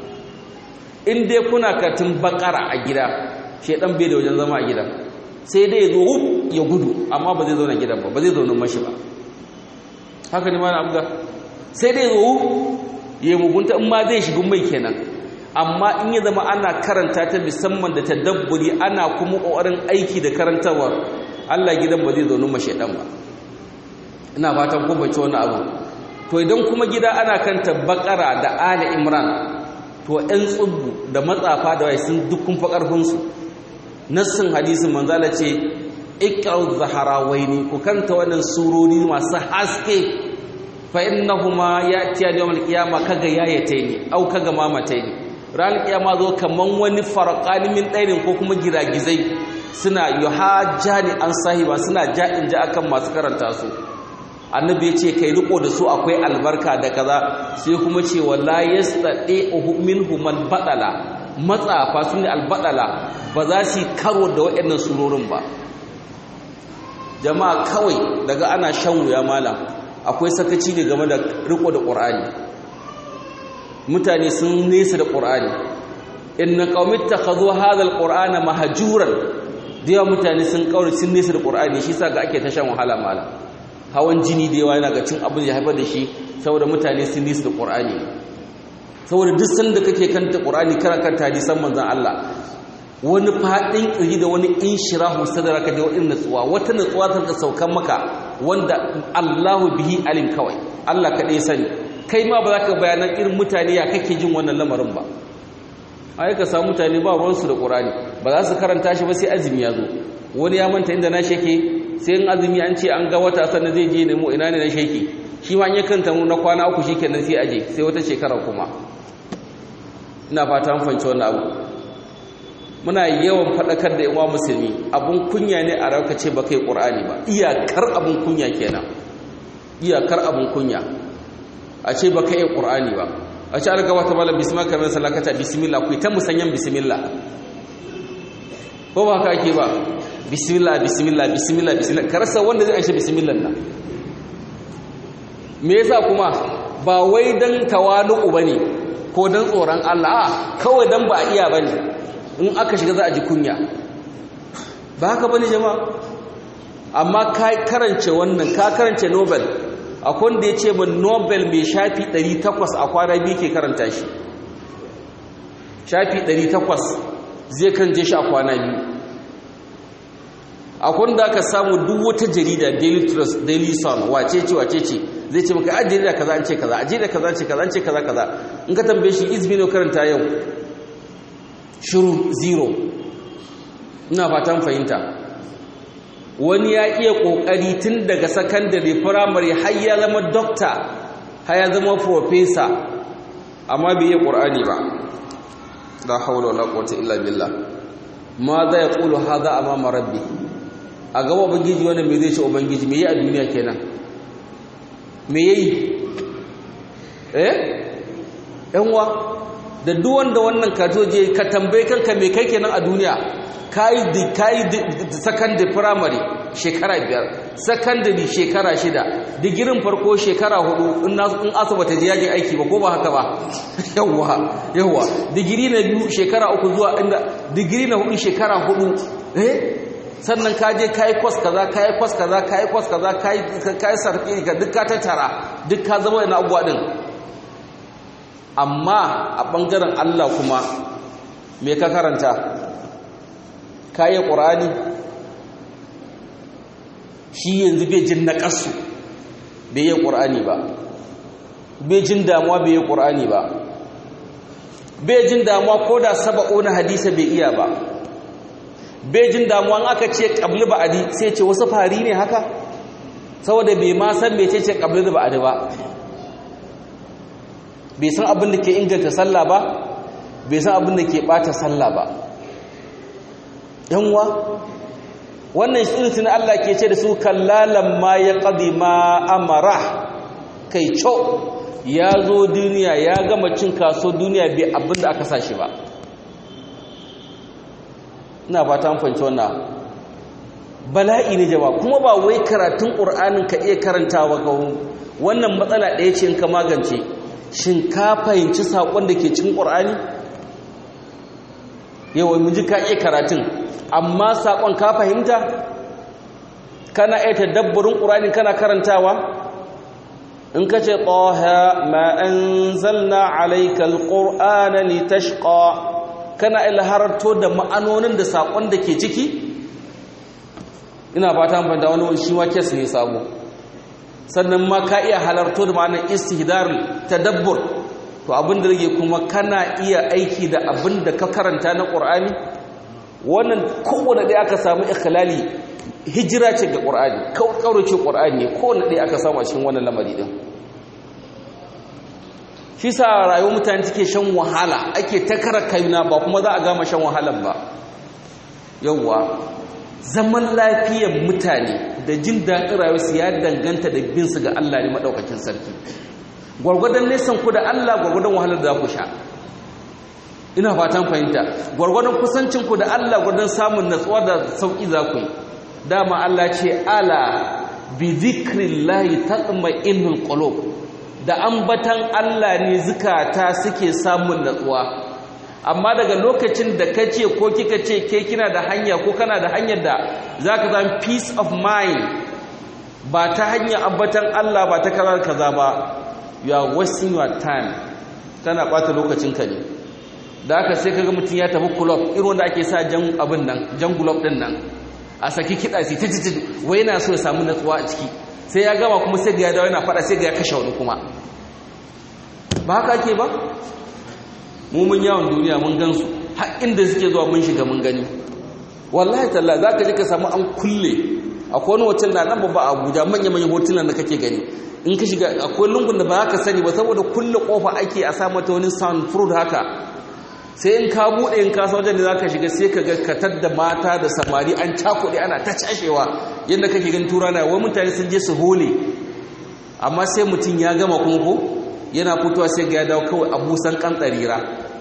in dai kuna katin bakara a gida shedan bai da wajen zama a gidan sai dai zo ya gudu amma ba zai zauna gidan ba ba zai zauna mashi ba haka ne ma na abga sai dai zo ya mugunta in ma zai shiga mai kenan amma in ya zama ana karanta ta musamman da tadabburi ana kuma ƙoƙarin aiki da karantawar Allah gidan ba zai zaune mashedan ba ina fatan ko bace wani abu to idan kuma gida ana kanta bakara da ali imran to ɗan tsubbu da matsafa da wai sun dukkan fa karfin su nassin hadisin manzala ce iqra'u zaharawaini ku kanta wannan surori masu haske fa innahuma ya'tiyani yawmal qiyamah kaga yayataini au kaga mamataini ran kiyama zo kaman wani farqani min ɗairin ko kuma giragizai suna yuhajjani an sahiba suna ja'in ja akan masu karanta su annabi ya ce kai riko da su akwai albarka da kaza sai kuma ce wala yastati minhum man badala matsafa sun albadala ba za su karo da waɗannan surorin ba jama'a kawai daga ana shan wuya malam akwai sakaci ne game da riko da ƙur'ani mutane sun nesa da ƙur'ani inna qaumit takhadhu hadha alqur'ana mahjuran da yawa mutane sun kauri sun nesa da ƙur'ani shi sa ga ake ta shan wahala malam hawan jini da yawa yana ga cin abin ya haifar da shi saboda mutane sun nesa da ƙur'ani saboda duk sanda kake kanta ƙur'ani kana kanta hadisan manzon Allah wani faɗin ƙirji da wani inshirahu sadaraka da wani natsuwa wata natsuwa ta ka saukan maka wanda Allahu bihi alim kawai Allah kaɗai sani kai ma ba za ka bayanan irin mutane ya kake jin wannan lamarin ba ai ka samu mutane ba ruwansu da ƙurani ba za su karanta shi ba sai azumi ya zo wani ya manta inda na sheke sai in azumi an ce an ga wata sannan zai je nemo ina ne na sheke shi ma an yi kanta mu na kwana uku shi kenan sai aje sai wata shekara kuma ina fata mun fahimci wannan abu muna yawan faɗakar da yawa musulmi abun kunya ne a rauka ce ba kai ƙur'ani ba iyakar abun kunya kenan iyakar abun kunya a ce ba kai ƙur'ani ba a ce an gaba ta malam bismillah kamar salakata bismillah ku ta musanyan bismillah ko ba ka ake ba bismillah bismillah bismillah bismillah karasa wanda zai aishe bismillah na me yasa kuma ba wai dan tawalu bane ko dan tsoron Allah kawai dan ba iya bane in aka shiga za a ji kunya ba haka bane jama'a amma ka karance wannan ka karance nobel akwai wanda ya ce min nobel mai shafi 800 a kwana biyu ke karanta shi shafi 800 zai karance shi a kwana biyu akwai da aka samu duk wata jarida daily trust daily sun wace ce wace ce zai ce maka a jarida kaza an ce kaza a jarida kaza an ce kaza an ce kaza kaza in ka tambaye shi izmino karanta yau shiru zero ina fatan fahimta wani ya iya kokari tun daga sakandare firamare har ya zama dokta har ya zama profesa amma bai yi ƙur'ani ba la haula wala quwwata illa billah ma za ya qulu hadha amama rabbi a gaba ubangiji wannan me zai ce ubangiji me yi a duniya kenan me yayi eh yanwa da duk wanda wannan katoje ka tambaye kanka me kai kenan a duniya kai di kai secondary primary shekara biyar secondary shekara shida digirin farko shekara hudu in in asaba ta je yaji aiki ba ko ba haka ba yawa yawa digiri na biyu shekara uku zuwa inda digiri na hudu shekara hudu eh sannan ka je kai course kaza kai course kaza kai course kaza kai kai sarki ka duk ka tattara duk ka zama ina abuwa din amma a ɓangaren Allah kuma me ka karanta kayi ƙur'ani shi yanzu bai jin na ƙasu bai yi ƙur'ani ba bai jin damuwa bai yi ƙur'ani ba bai jin damuwa ko da saba'o na hadisa bai iya ba bai jin damuwa aka ce ƙabli ba'adi sai ce wasu fari ne haka saboda bai ma san bai ce ce ƙabli da ba'adi ba bai san abin da ke inganta sallah ba bai san abin da ke bata sallah ba yanwa wannan shirin Allah ke ce da su kallalan ma ya qadi ma amara kai co ya zo duniya ya gama cin kaso duniya bai abin da aka sashi ba ina ba ta fanci wannan bala'i ne jama'a kuma ba wai karatun ƙur'anin ka iya karantawa ga wannan matsala ɗaya ce in ka magance shin ka fahimci saƙon da ke cikin ƙur'ani yawa mun ji ka iya karatun amma saƙon ka fahimta kana iya tadabburin ƙur'ani kana karantawa in ka ce ƙoha ma an zalna alaikal ƙur'ana litashqa kana ilharto da ma'anonin da saƙon da ke ciki ina fata fahimta wani shi ma kes ne sabo sannan ma ka iya halarto da ma'anar istihdar tadabbur to abin da rage kuma kana iya aiki da abin da ka karanta na Qur'ani wannan kowanne ɗaya aka samu ikhlali hijira ce ga Qur'ani kaurace Qur'ani kowanne ɗaya aka samu a cikin wannan lamari din shi sa rayuwar mutane take shan wahala ake ta kara kayuna ba kuma za a gama shan wahalar ba yawwa zaman lafiyar mutane da jin daɗin rayuwarsu ya danganta da binsu ga Allah ne maɗaukakin sarki gwargwadon nesan ku da Allah gwargwadon wahalar da za ku sha ina fatan fahimta gwargwadon kusancin ku da Allah gwargwadon samun natsuwa da sauƙi za ku yi dama Allah ce ala bi zikrillahi tatma'innul qulub da ambatan Allah ne zukata suke samun natsuwa amma daga lokacin da ka ce ko kika ce ke kina da hanya ko kana da hanyar da za ka zama peace of mind ba ta hanyar ambatan Allah ba ta karar kaza ba you are wasting your time tana ɓata lokacinka ne da aka sai kaga mutum ya tafi club irin wanda ake sa jan abin nan jan gulob din nan a saki kiɗa sai ta jiji wai yana so ya samu natsuwa a ciki sai ya gama kuma sai ga ya dawo yana faɗa sai ga ya kashe wani kuma ba haka ake ba mu mun yawon duniya mun gansu har inda suke zuwa mun shiga mun gani wallahi talla za ka ji ka samu an kulle akwai wani hotel na nan babba abuja manya-manyan hotunan da kake gani in ka shiga akwai lungun da ba za ka sani ba saboda kulle kofa ake a sa mata wani sound fruit haka sai in ka buɗe in ka wajen da za ka shiga sai ka ga katar da mata da samari an cakuɗe ana ta cashewa yadda kake gani tura na wai mutane sun je su hole amma sai mutum ya gama kuma ko yana fitowa sai ga ya dawo kawai abusan kan tsarira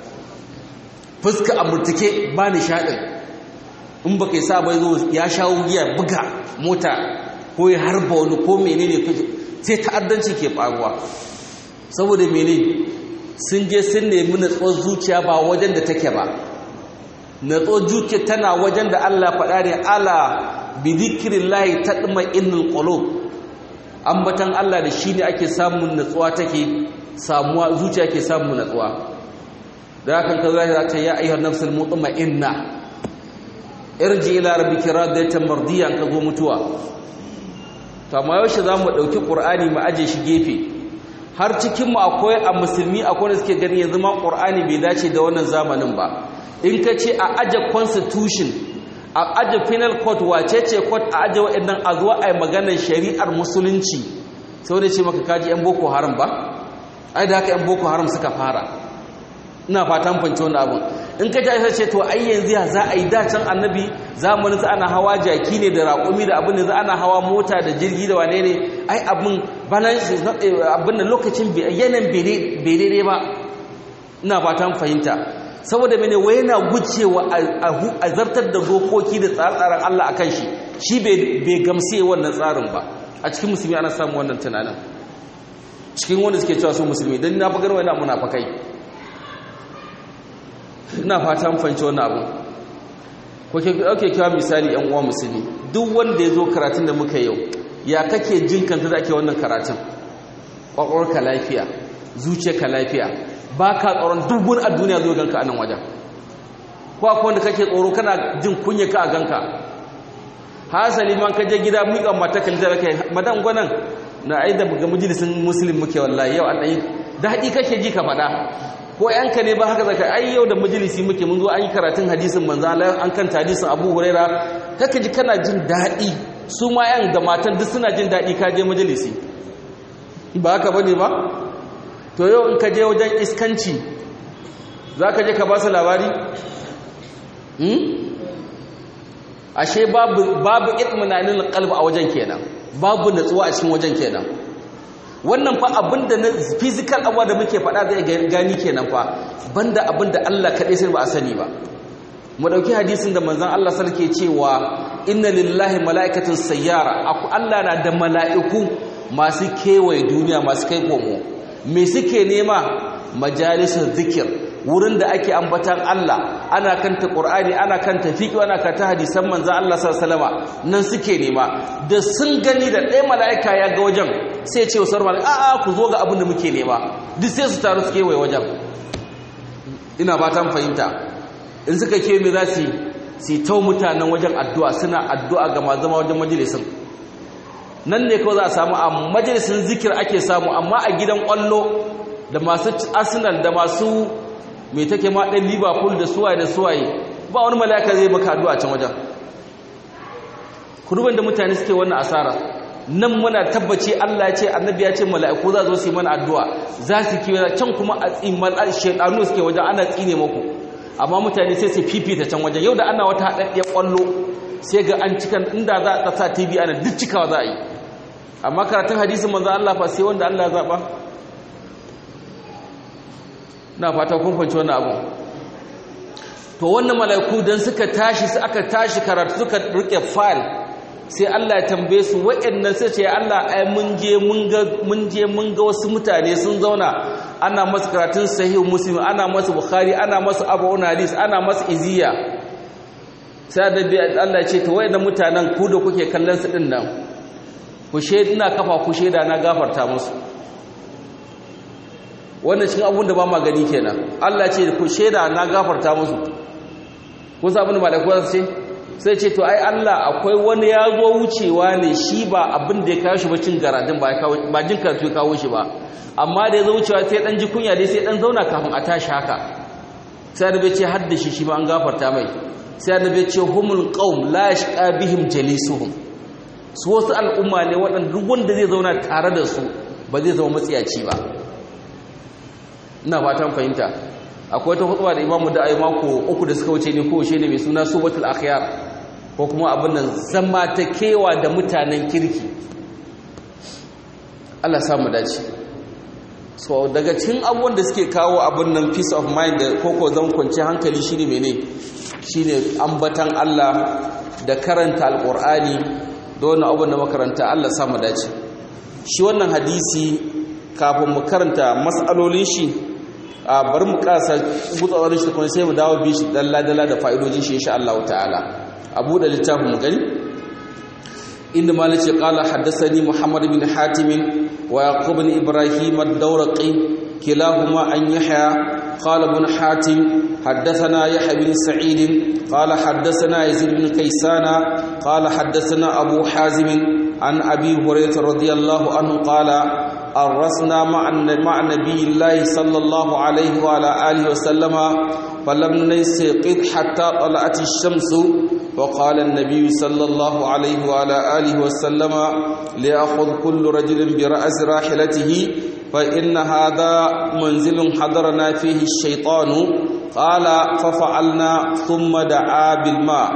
fuska a murtuke ba nishaɗin in ba kai sa bai zo ya shawo giya buga mota ko ya harba wani ko menene sai ta'addanci ke faruwa saboda mene sun je sun nemi natsuwar zuciya ba wajen da take ba natsuwar zuciya tana wajen da Allah faɗa ne ala bi zikrillahi tatma'innul qulub ambatan Allah da shi ne ake samun natsuwa take samuwa zuciya ke samun natsuwa da hakan ka zai ta ya ayyuhar nafsul mutma'inna irji ila rabbika radiyatan mardiyan ka zo mutuwa to amma yaushe zamu dauki qur'ani mu aje shi gefe har cikin mu akwai a musulmi akwai da suke gani yanzu ma qur'ani bai dace da wannan zamanin ba in ka ce a aje constitution a aje penal court wace ce court a aje wa'annan a zuwa ai maganar shari'ar musulunci sai wanda ce maka kaji yan boko haram ba ai da haka yan boko haram suka fara ina fatan fanci wannan abin in ka ji ce to ai yanzu ya za a yi dacin annabi zamanin ana hawa jaki ne da raƙumi da abin da za ana hawa mota da jirgi da wane ne ai abin balance abin da lokacin yanayin bai daidai ba ina fatan fahimta saboda mene wai yana gucewa a zartar da dokoki da tsare-tsaren Allah a kan shi shi bai gamse wannan tsarin ba a cikin musulmi ana samun wannan tunanin cikin wanda suke cewa su musulmi don na fagar wani munafakai ina fata fahimci wannan abu ko ke dauke kiwa misali yan uwa musulmi duk wanda ya zo karatun da muka yau ya kake jin kanta da ake wannan karatun ka lafiya zuciyarka lafiya ba ka tsoron dubun a duniya zo ganka a nan wajen ko akwai wanda kake tsoro kana jin kunya ka a ganka hasali man ka je gida miƙa mata kalli da kai madan gwanan na ai da ga majalisin muslim muke wallahi yau an dai daɗi kake ji ka faɗa ko yanka ne ba haka zaka ai yau da majalisi muke mun zo an yi karatun hadisin manzo Allah an kan hadisin Abu Huraira kaka ji kana jin daɗi su ma yan da matan duk suna jin daɗi ka je majalisi ba haka bane ba to yau in ka je wajen iskanci zaka je ka ba su labari hmm ashe babu babu itminanin qalb a wajen kenan babu natsuwa a cikin wajen kenan wannan fa abinda na physical abuwa da muke faɗa zai gani kenan fa banda abinda Allah kaɗai sai ba a sani ba mu ɗauki hadisin da manzon Allah sarki cewa inna lillahi mala'ikatan sayyara aku Allah na da mala'iku masu kewaye duniya masu kai komo me suke nema majalisar zikir wurin da ake ambatan Allah ana kanta Qur'ani ana kanta fiqh ana kanta hadisan manzon Allah sallallahu alaihi wasallam nan suke nema da sun gani da ɗaya mala'ika ya ga wajen sai ce wasar mala'ika a'a ku zo ga abin da muke nema duk sai su taru suke wai wajen ina fatan fahimta in suka ke me za su su tau mutanen wajen addu'a suna addu'a ga ma zama wajen majalisin nan ne kawai za a samu a majalisin zikir ake samu amma a gidan kwallo da masu arsenal da masu mai take ma ɗan liverpool da suwaye da suwaye ba wani mala'ika zai maka addu'a can wajen kurban da mutane suke wannan asara nan muna tabbaci Allah ya ce annabi ya ce mala'iku za zo su yi mana addu'a za su kiwa can kuma a tsimal shaidanu suke wajen ana tsine muku amma mutane sai su fifita can wajen yau da ana wata haɗaɗɗiyar ƙwallo sai ga an cikan inda za a sa tv ana duk cikawa za a yi amma karatun hadisin manzan Allah fa sai wanda Allah ya zaɓa na fata kun fahimci wannan abu to wannan mala'iku dan suka tashi su aka tashi karatu suka rike file sai Allah ya tambaye su waɗannan sai ce Allah ai mun je mun ga mun je mun ga wasu mutane sun zauna ana masu karatun sahih muslim ana masu bukhari ana masu abu hadis ana masu iziya sai da Allah ya ce to waɗannan mutanen ku da kuke kallon su din nan ku sheda ina kafa ku sheda na gafarta musu wannan cikin abun da ba ma gani kenan Allah ce ku sheda na gafarta musu kun sa abin da malaiku su ce sai ce to ai Allah akwai wani ya zo wucewa ne shi ba abin da ya kawo shi ba cin garadin ba ba jin karatu ya kawo shi ba amma da ya zo wucewa sai dan ji kunya dai sai dan zauna kafin a tashi haka sai da bai ce hadda shi shi ma an gafarta mai sai da bai ce humul qaum la yashqa bihim jalisuhum su wasu al'umma ne waɗanda duk wanda zai zauna tare da su ba zai zama matsiyaci ba ina fatan fahimta akwai wata hutuba da imamu da ayi mako uku da suka wuce ne ko ne mai suna subatul akhyar ko kuma abin nan zama ta kewa da mutanen kirki Allah samu dace so daga cikin abubuwan da suke kawo abin nan peace of mind da koko zan kwanci hankali shine mene shine ambatan Allah da karanta alqur'ani da wannan abin da makaranta Allah samu dace shi wannan hadisi kafin mu karanta mas'alolin shi a bar mu kasa gutsawar shi kuma sai mu dawo bi shi dalla-dalla da fa'idojin shi insha Allah ta'ala abu da littafin mu gani inda malik ya qala haddathani muhammad bin hatim wa yaqub bin ibrahim ad-dawraqi kilahuma an yahya qala ibn hatim حدثنا يحيى بن سعيد قال حدثنا يزيد بن كيسان قال حدثنا أبو حازم عن أبي هريرة رضي الله عنه قال أرسنا مع مع نبي الله صلى الله عليه وعلى آله وسلم فلم نستيقظ حتى طلعت الشمس وقال النبي صلى الله عليه وعلى آله وسلم ليأخذ كل رجل برأس راحلته فإن هذا منزل حضرنا فيه الشيطان قال ففعلنا ثم دعا بالماء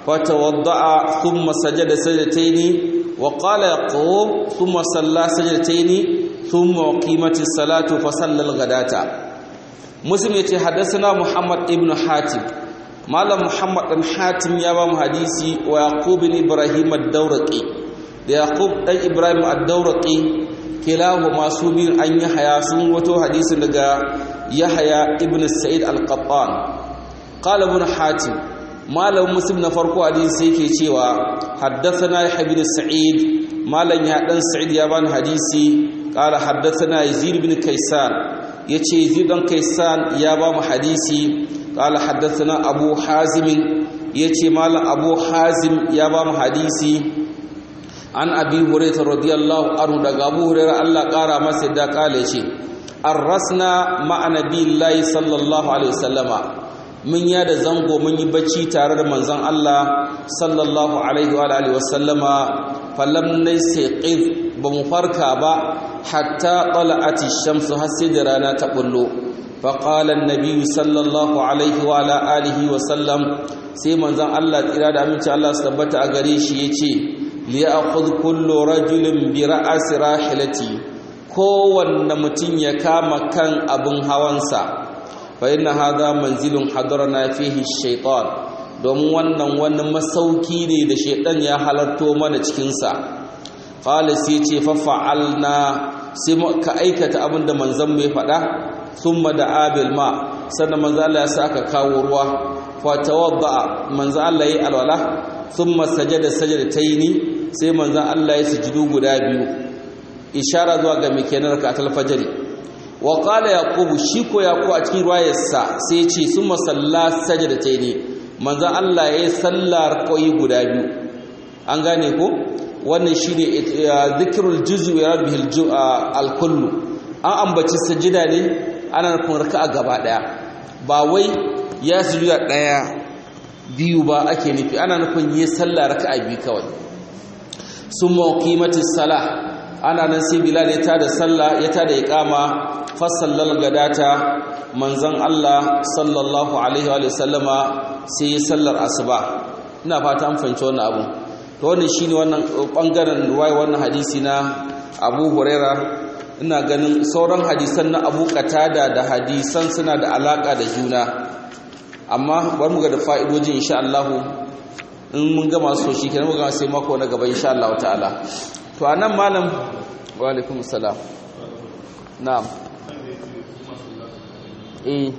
فتوضأ ثم سجد سجدتين وقال يقوم ثم صلى سجدتين ثم قيمت الصلاة فصلى الغداة مسلم يتي حدثنا محمد ابن حاتم مال محمد بن حاتم يا بام حديثي ويعقوب بن ابراهيم الدورقي يعقوب بن ابراهيم الدورقي كلاهما سوبين ان يحيى سن وتو حديث daga يحيى ابن سعيد القطان قال ابن حاتم malamin muslim na farko hadisi yake cewa haddathana yahya bin sa'id malam ya dan sa'id ya bani hadisi qala haddathana yazid bin kaysan yace yazid dan kaysan ya ba mu hadisi qala haddathana abu hazim yace malam abu hazim ya ba mu hadisi an abi hurairah radiyallahu anhu daga abu hurairah Allah kara masa da kale yace arrasna ma'a nabiyillahi sallallahu alaihi wasallama mun ya da zango mun yi bacci tare da manzon Allah sallallahu alaihi wa alihi wasallama falam naysiqiz ba mu farka ba hatta tala'ati shamsu har sai da rana ta bullo fa qala an-nabi sallallahu alaihi wa alihi wasallam sai manzon Allah tsira da aminci Allah su tabbata a gare shi yace li ya'khudh kullu rajulin bi ra'si rahilati kowanne mutum ya kama kan abin hawansa فإن هذا منزل حضرنا فيه الشيطان domin wannan wani masauki ne da shaidan ya halarto mana cikinsa qala sai ce fa fa'alna sai ka aikata abin da manzon mai faɗa thumma da abil ma sannan manzon Allah ya sa aka kawo ruwa fa tawadda manzon Allah yayi alwala thumma sajada sajadataini sai manzon Allah ya sujudu guda biyu ishara zuwa ga mikenar ka al-fajr wa qala yaqub shi ko yaqub a cikin ruwayarsa sai ce summa salla sajdataini manzo Allah yayi sallar koyi guda biyu an gane ko wannan shine zikrul juz'i wa bihi al-kullu an ambaci sajida ne ana nufin raka'a gaba daya ba wai ya sujuda daya biyu ba ake nufi ana nufin yi sallar raka'a biyu kawai summa qimatis salah ana nan sai bilal ya tada sallah ya tada iqama fasallal gadata manzon Allah sallallahu alaihi wa sallama sai sallar asuba ina fata an fahimci wannan abu to wannan shine wannan bangaren ruwaya wannan hadisi na Abu Huraira ina ganin sauran hadisan na Abu Qatada da hadisan suna da alaka da juna amma bari mu ga da fa'idojin insha Allah in mun gama so shi kenan mu gama sai mako na gaba insha Allah ta'ala to anan malam wa alaikum salam na'am eh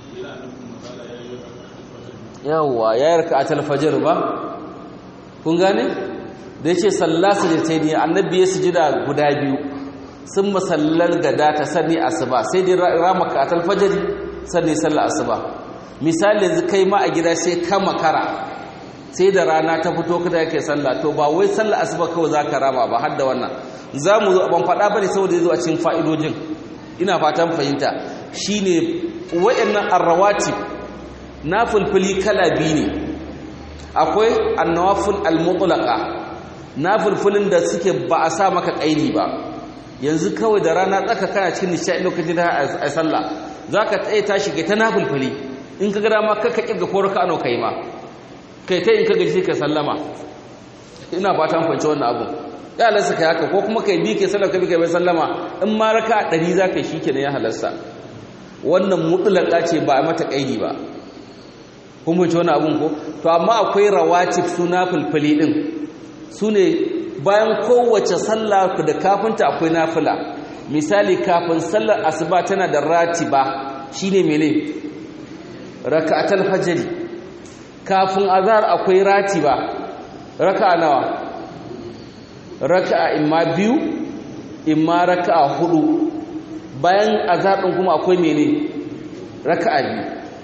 yawa ya yarka a talfajar ba kun gane da yace sallasa da ta yi annabi ya sujida guda biyu sun masallar gada ta sani asuba sai dai ramaka a talfajar sanni sallar asuba misali yanzu kai ma a gida sai ka makara sai da rana ta fito kada yake sallah to ba wai sallar asuba kawai za ka rama ba har da wannan za mu zo ban faɗa ba ne saboda ya zo a cikin fa'idojin ina fatan fahimta shine wayannan arrawatib na fulfuli kala biyu ne akwai annawafil almutlaqa na fulfulin da suke ba a sa maka kaini ba yanzu kawai da rana tsaka kana cikin nishaɗi lokacin da a sallah zaka tsaye tashi kai ta nafulfuli in ka ga dama kaka kirga ko raka ano kai ma kai ta in ka gaji ka sallama ina fatan fahimci wannan abu ya halarsa kai haka ko kuma kai bi kai sallar kai bi kai bai sallama in ma raka 100 zaka yi shikenan ya halarsa wannan mutlaka ce ba a mata kaidi ba kun bunce wani abun ko to amma akwai rawatib suna fulfuli din su ne bayan kowace sallah da kafinta akwai nafila misali kafin sallar asuba tana da ratiba shine mene raka'atul fajr kafin azhar akwai ratiba raka'a nawa raka'a imma biyu imma raka'a hudu bayan azhar din kuma akwai mene raka'a biyu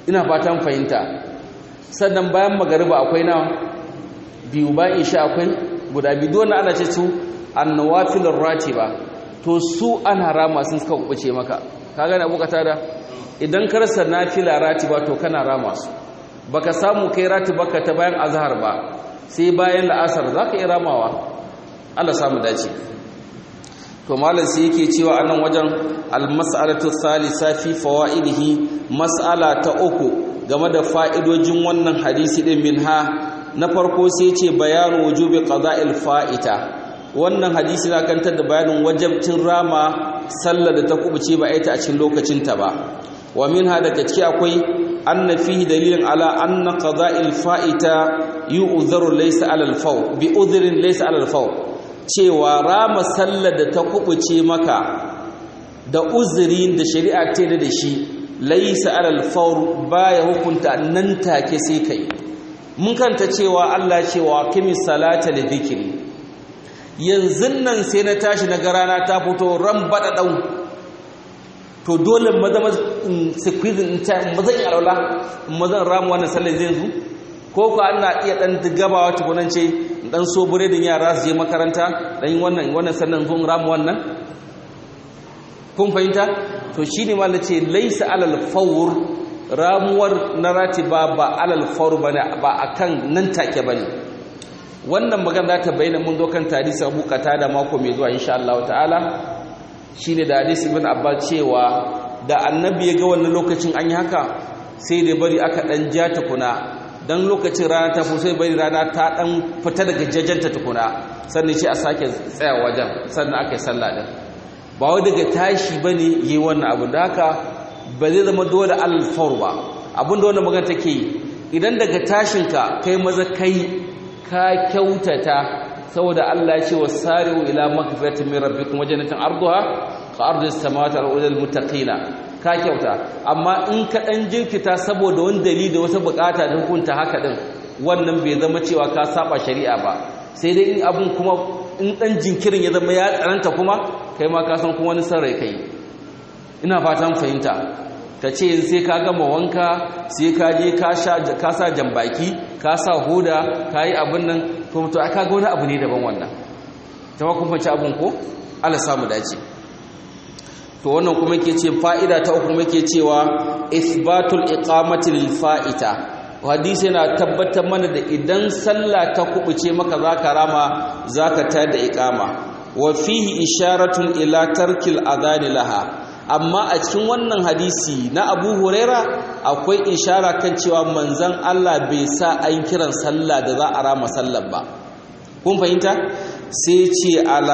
ina fatan fahimta sannan bayan magariba akwai na biyu bayan isha akwai guda biyu dole ana ce su annawafilur ratiba to su ana rama sun suka kubuce maka ka gane abu da idan ka rasa nafila ratiba to kana rama su baka samu kai ratiba ka ta bayan azhar ba sai bayan la'asar zaka yi ramawa Allah samu dace to malam sai yake cewa anan wajen al-mas'alatu thalitha fi fawaidihi mas'ala ta uku game da fa'idojin wannan hadisi din minha na farko sai ce bayanu wujubi qada'il fa'ita wannan hadisi na kantar da bayanin wajabcin rama sallar da ta kubuce ba aita a cikin lokacin ta ba wa minha daga ciki akwai anna fihi dalilin ala anna qada'il fa'ita yu'dharu laysa 'ala al-faw bi udhrin laysa 'ala al-faw cewa rama sallar da ta kubuce maka da uzurin da shari'a ce da shi laysa 'ala al-faw baya hukunta nan take sai kai mun kanta cewa Allah cewa kimi salata li dhikri yanzu nan sai na tashi na garana ta fito ran bada dau to dole maza squeeze in ta maza in alwala maza ramu wannan sallar zai zu ko ko ana iya dan gabawa tukunan ce dan so buredin yara su je makaranta dan wannan wannan sannan zon ramu wannan kun fahimta to shine mallan ce laysa alal fawr ramuwar na ratiba ba alal fawr bane ba akan nan take bane wannan magana za ta bayyana mun zo kan hadisi Abu da mako mai zuwa insha Allah ta'ala shine da hadisi ibn Abbas cewa da annabi ya ga wannan lokacin an yi haka sai da bari aka dan ja tukuna dan lokacin rana ta sai bari rana ta dan fita daga jajjanta tukuna sannan shi a sake tsaya wajen sannan aka yi sallah din ba wai daga tashi bane yi wannan abu da haka ba zai zama dole alfawr ba abinda wannan magana take yi idan daga tashinka kai maza kai ka kyautata saboda Allah ya ce wasari'u ila magfiratin min rabbikum wa jannatin arduha ka ardis samawati wal ardi muttaqina ka kyauta amma in ka dan jinkita saboda wani dalili da wata bukata da hukunta haka din wannan bai zama cewa ka saba shari'a ba sai dai in abun kuma in dan jinkirin ya zama ya tsananta kuma kai ma ka san kuma wani sarrai kai ina fatan fahimta ka ce sai ka gama wanka sai ka je ka sa jambaki ka sa hoda ka yi abin nan to to aka ga wani abu ne daban wannan ta ma kun fanci abin ko Allah samu dace to wannan kuma yake ce fa'ida ta uku kuma yake cewa isbatul iqamati lil fa'ita hadisi yana tabbatar mana da idan sallah ta kubuce maka zaka rama zaka tada iqama wa fihi isharatun ila tarkil adhan laha amma a cikin wannan hadisi na abu huraira akwai ishara kan cewa manzan Allah bai sa an kiran sallah da za a rama sallar ba kun fahimta sai ce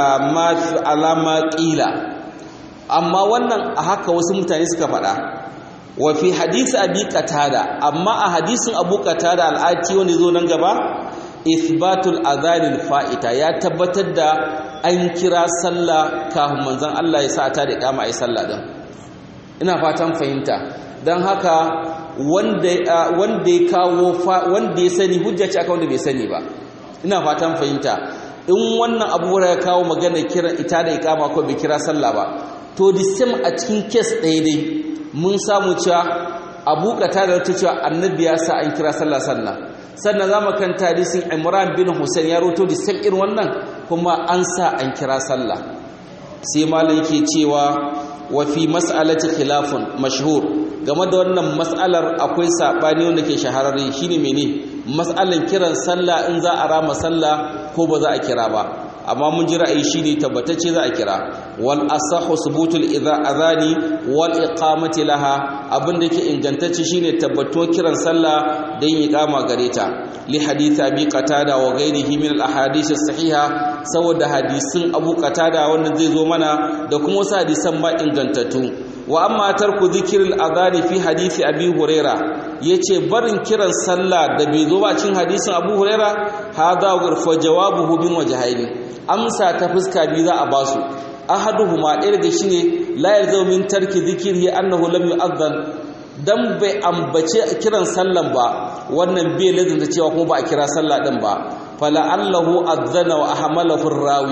alama ƙila amma wannan a haka wasu mutane suka faɗa wa fi hadisi abi qatada amma a hadisin abu qatada al'ati wanda zo nan gaba ithbatul adhanil fa'ita ya tabbatar da an kira sallah kafin manzon Allah ya sa ta da kama ai sallah din ina fatan fahimta dan haka wanda wanda ya kawo wanda ya sani hujja ce aka wanda bai sani ba ina fatan fahimta in wannan abu ya kawo magana kira ita da ikama ko bai kira sallah ba to the same a cikin case ɗaya dai mun samu cewa abu kata da ta cewa annabi ya sa an kira sallah sallah sannan za mu kan hadisin imran bin hussein ya roto da same irin wannan kuma an sa an kira sallah sai malam yake cewa wa fi mas'alati khilafun mashhur game da wannan mas'alar akwai sabani wanda ke shahararre shine mene mas'alan kiran sallah in za a rama sallah ko ba za a kira ba amma mun ji ra'ayi shine tabbatacce za a kira wal asahu subutul idha adhani wal iqamati laha abin da yake ingantacce shine tabbato kiran sallah da yin iqama gare ta li hadith abi qatada wa ghairihi min al ahadith as sahiha saboda hadisin abu qatada wannan zai zo mana da kuma wasu hadisan ma ingantattu wa amma tarku dhikril adhani fi hadisi abi huraira yace barin kiran sallah da bai zo ba cikin hadisin abu huraira hada fa jawabuhu bin wajhaini amsa ta fuska biyu za a basu ahaduhuma ɗaya daga shine la yalzamu min tarki dhikrihi annahu lam yu'adhan dan bai ambace kiran sallan ba wannan bai lazanta cewa kuma ba a kira sallah din ba fala allahu adzana wa ahmalahu rawi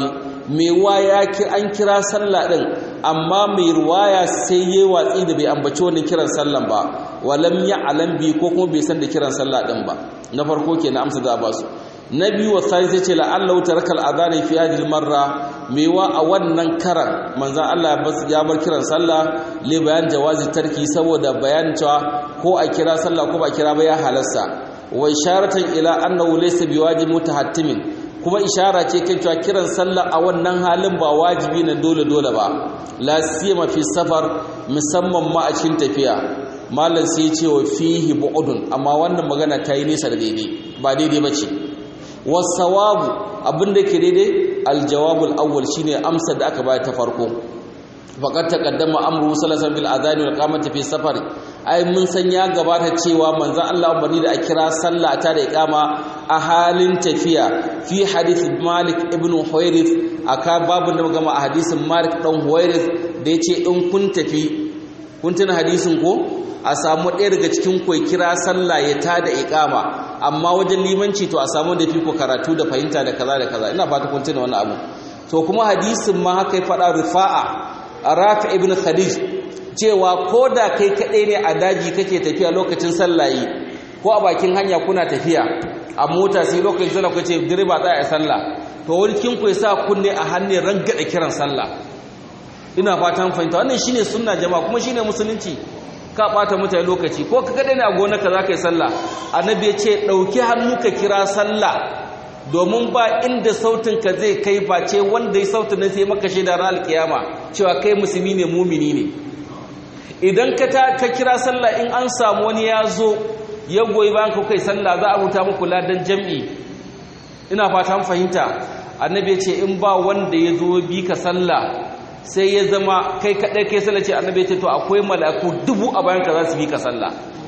mai waya an kira sallah din amma mai ruwaya sai yayi watsi da bai ambaci wannan kiran sallan ba walam ya'lam bi ko kuma bai san da kiran sallah din ba na farko kenan amsa da ba su na biyu wa sai ce la'allahu tarakal adana fi hadhihi marra mewa a wannan karan manzon Allah ya bar kiran sallah li bayan jawazi tarki saboda bayanin cewa ko a kira sallah ko ba kira ba ya halasta wa isharatan ila annahu laysa biwajib mutahattimin kuma ishara ce kan cewa kiran sallah a wannan halin ba wajibi na dole dole ba la siyama fi safar musamman ma a cikin tafiya malam sai ce wa fihi bu'udun amma wannan magana ta yi nesa da daidai ba daidai ba ce wasawabu abinda ke daidai aljawabul awwal shine amsa da aka bayar ta farko faqad taqaddama amru sallallahu bil adhan wal qamati fi safar ai mun san ya gabata cewa manzon Allah umarni da a kira sallah ta da iqama a halin tafiya fi hadith Malik ibn Huwairith aka babu da magana a hadisin Malik dan Huwairith da yace in kun tafi kun tuna hadisin ko a samu ɗaya daga cikin ku kira sallah ya tada iqama amma wajen limanci to a samu da fiko karatu da fahimta da kaza da kaza ina fata kun tuna wannan abu to kuma hadisin ma haka ya faɗa rifa'a rafi ibn khadij cewa ko da kai kaɗai ne a daji kake tafiya lokacin sallayi ko a bakin hanya kuna tafiya a mota sai lokacin sallah ku ce direba tsaya a sallah to wani kin ku sa kunne a hannun rangada kiran sallah ina fatan fahimta wannan shine sunna jama'a kuma shine musulunci ka bata mutane lokaci ko ka kaɗai ne a gonarka za ka yi sallah annabi ya ce ɗauki hannu ka kira sallah domin ba inda sautinka zai kai face wanda ya sautin nan sai maka shaida ran alkiyama cewa kai musulmi ne mumini ne idan ka ka kira sallah in an samu wani ya zo ya goyi bayan ka kai sallah za a rubuta muku ladan jam'i ina fata fahimta annabi ya ce in ba wanda ya zo bi ka sallah sai ya zama kai kaɗai kai sallah ce annabi ya ce to akwai mala'iku dubu a bayan ka za su bi ka sallah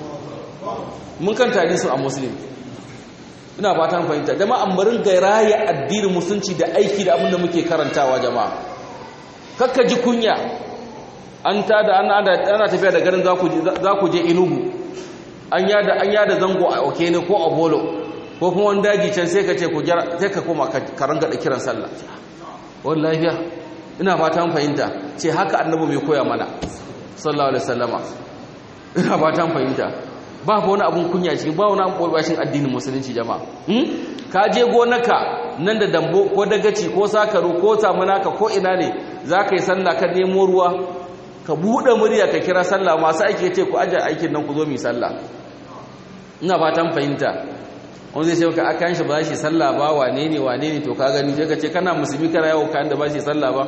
mun kan tari su a muslim ina fatan fahimta jama'a marin gairaya addinin musulunci da aiki da abin da muke karantawa jama'a kakka ji kunya an ta da ana tafiya da garin za ku je inugu an yada an yada zango a okene ko a bolo ko kuma wani daji can sai ka ce ku gyara sai ka koma ka ranga da kiran sallah wani lafiya ina fatan fahimta ce haka annabi mai koya mana sallallahu alaihi wasallama ina fatan fahimta ba wani abun kunya cikin ba wani abun bashin addinin musulunci jama'a ka je gonaka nan da dambo ko dagaci ko sakaru ko samunaka ko ina ne za ka yi sallah ka nemo ruwa ka buɗe murya ka kira sallah masu aiki ce ku ajiye aikin nan ku zo mu sallah ina fatan fahimta wani zai ce ka akan shi ba shi sallah ba wane ne wane ne to ka gani sai ka ce kana musulmi kana yawo kayan da ba shi sallah ba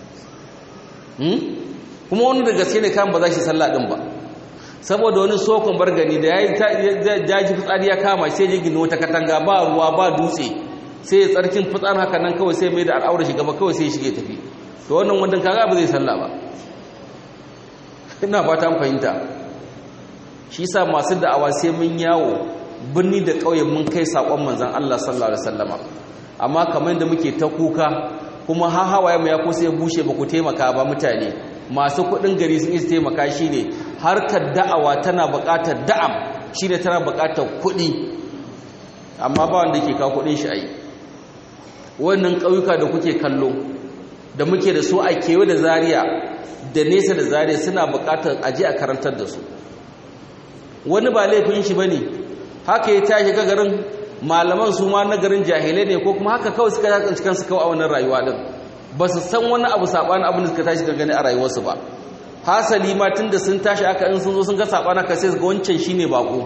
kuma wani da gaske ne kan ba za shi sallah din ba saboda wani sokon bargani da ya yi jaji fitsari ya kama sai ya gina wata katanga ba ruwa ba dutse sai ya tsarkin fitsar haka nan kawai sai mai da al'aura shiga ba kawai sai ya shige tafi to wannan wanda kaga ba zai sallah ba ina fata fahimta shi sa masu da'awa sai mun yawo birni da ƙauye mun kai saƙon manzan Allah sallallahu alaihi wasallama amma kamar da muke ta kuka kuma ha hawaye mu ya ko sai bushe ba ku taimaka ba mutane masu kuɗin gari sun isa taimaka shine harkar da'awa tana buƙatar da'am shine tana buƙatar kuɗi amma ba wanda ke kawo kuɗin shi ai wannan ƙauyuka da kuke kallo da muke da su a kewa da Zariya da nesa da Zariya suna buƙatar aje a karantar da su wani ba laifin shi bane haka ya tashi ga garin malaman su ma na garin jahilai ne ko kuma haka kawai suka tsanci kansu kawai a wannan rayuwa din ba su san wani abu sabanin abin da suka tashi da gani a rayuwarsu ba hasali ma tunda sun tashi aka in sun zo sun ga sabanin ka sai su ga wancan shine bako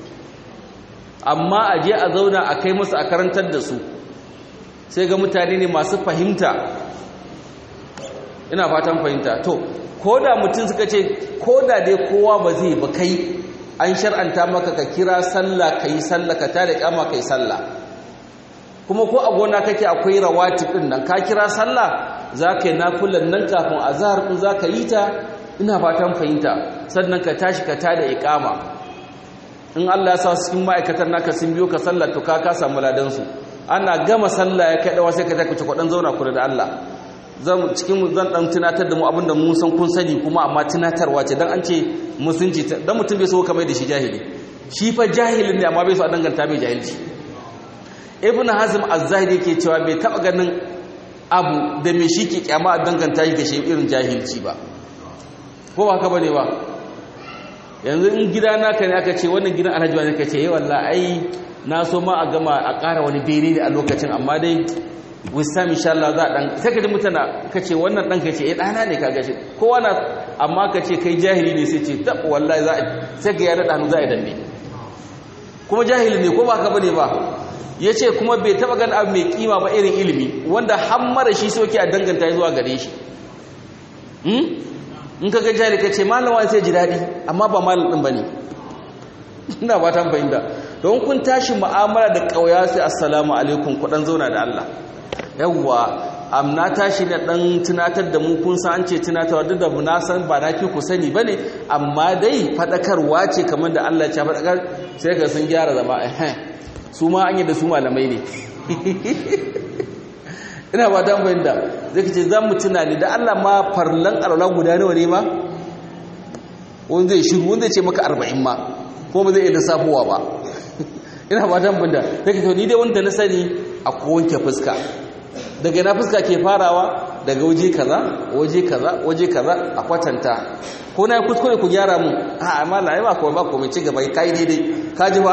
amma a je a zauna a kai musu a karantar da su sai ga mutane ne masu fahimta ina fatan fahimta to ko da mutum suka ce ko da dai kowa ba zai ba kai an shar'anta maka ka kira sallah ka yi sallah ka tada kama ka yi sallah kuma ko a gona kake akwai rawatib din nan ka kira sallah za ka yi nafilan nan kafin azhar din za ka yi ta ina fatan fahimta sannan ka tashi ka tada iqama in Allah ya sa su cikin ma'aikatan naka sun biyo ka sallah to ka ka samu ladan su ana gama sallah ya kai dawa sai ka take kwadan zauna kula da Allah zan cikin zan dan tunatar da mu abinda mun san kun sani kuma amma tunatarwa ce dan an ce musunci dan mutum bai so kamar da shi jahili shi fa jahilin ne amma bai so a danganta mai jahilci ibnu hazm az-zahiri yake cewa bai taba ganin abu da mai shi ke kyama a danganta shi ga shi irin jahilci ba ko ba ka bane ba yanzu in gida naka ne aka ce wannan gidan alhaji wani ka ce yi wallah ai na so ma a gama a ƙara wani bene ne a lokacin amma dai wisdom insha Allah za a dan sai ka ji mutana ka ce wannan dan ka ce eh dana ne ka gashi kowa na amma ka ce kai jahili ne sai ce tab wallahi za a sai ga ya da hannu za a danne kuma jahili ne ko ba ka bane ba yace kuma bai taba gan abu mai kima ba irin ilimi wanda har mara shi soke a danganta zuwa gare shi hmm in ka ga jahili ka ce malama sai ji dadi amma ba malam din bane ina ba ta fahimta don kun tashi mu'amala da kauya sai assalamu alaikum ku dan zauna da Allah yawwa amna tashi ne dan tunatar da mu kun san an ce tunatarwa duk da na san ba na fi ku sani bane amma dai fadakarwa ce kamar da Allah ya fadakar sai ka sun gyara zama eh su ma an yi da su malamai ne ina ba dan bayin da zai ce zan mu tunani da Allah ma farlan alwala guda nawa ne ma wanda zai shiru wanda zai ce maka 40 ma ko ba zai iya lissafowa ba ina ba dan bayin da zai ce ni dai wanda na sani a wanke fuska daga na fuska ke farawa daga waje kaza waje kaza waje kaza a kwatanta ko na kuskure ku gyara mu a amma la ai ba ko ba ko mai ci gaba kai daidai ka ji ba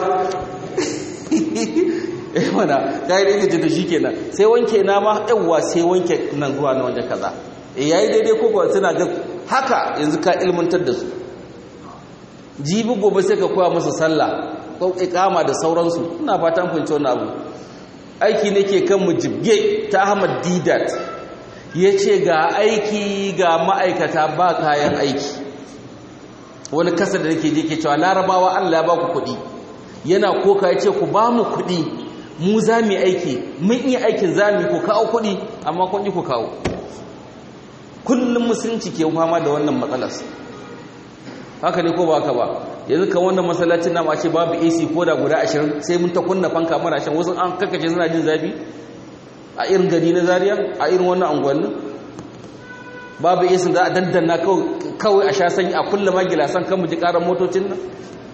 eh mana kai daidai to shikenan sai wanke na ma yawa sai wanke nan zuwa na waje kaza eh yayi daidai ko ko suna ga haka yanzu ka ilmantar da su jibi gobe sai ka koya musu sallah ko iqama da sauransu ina fatan fahimci wannan abu aiki nake kan mu jibge ta Ahmad Didat yace ga aiki ga ma'aikata ba kayan aiki wani kasa da nake je ke cewa larabawa Allah ya ba ku kuɗi yana koka yace ku ba mu kuɗi mu za mu aiki mun iya aikin za mu ku kawo kuɗi amma kun ji ku kawo kullum musulunci ke fama da wannan matsalar haka ne ko ba haka ba yanzu kan wannan masallacin namu a ce babu AC ko da guda 20 sai mun ta kunna fanka muna shan wasu an kakace suna jin zafi a irin gari na Zaria a irin wannan unguwannin babu AC da a dandanna kawai a sha sanyi a kulle magilasan kan mu ji karan motocin nan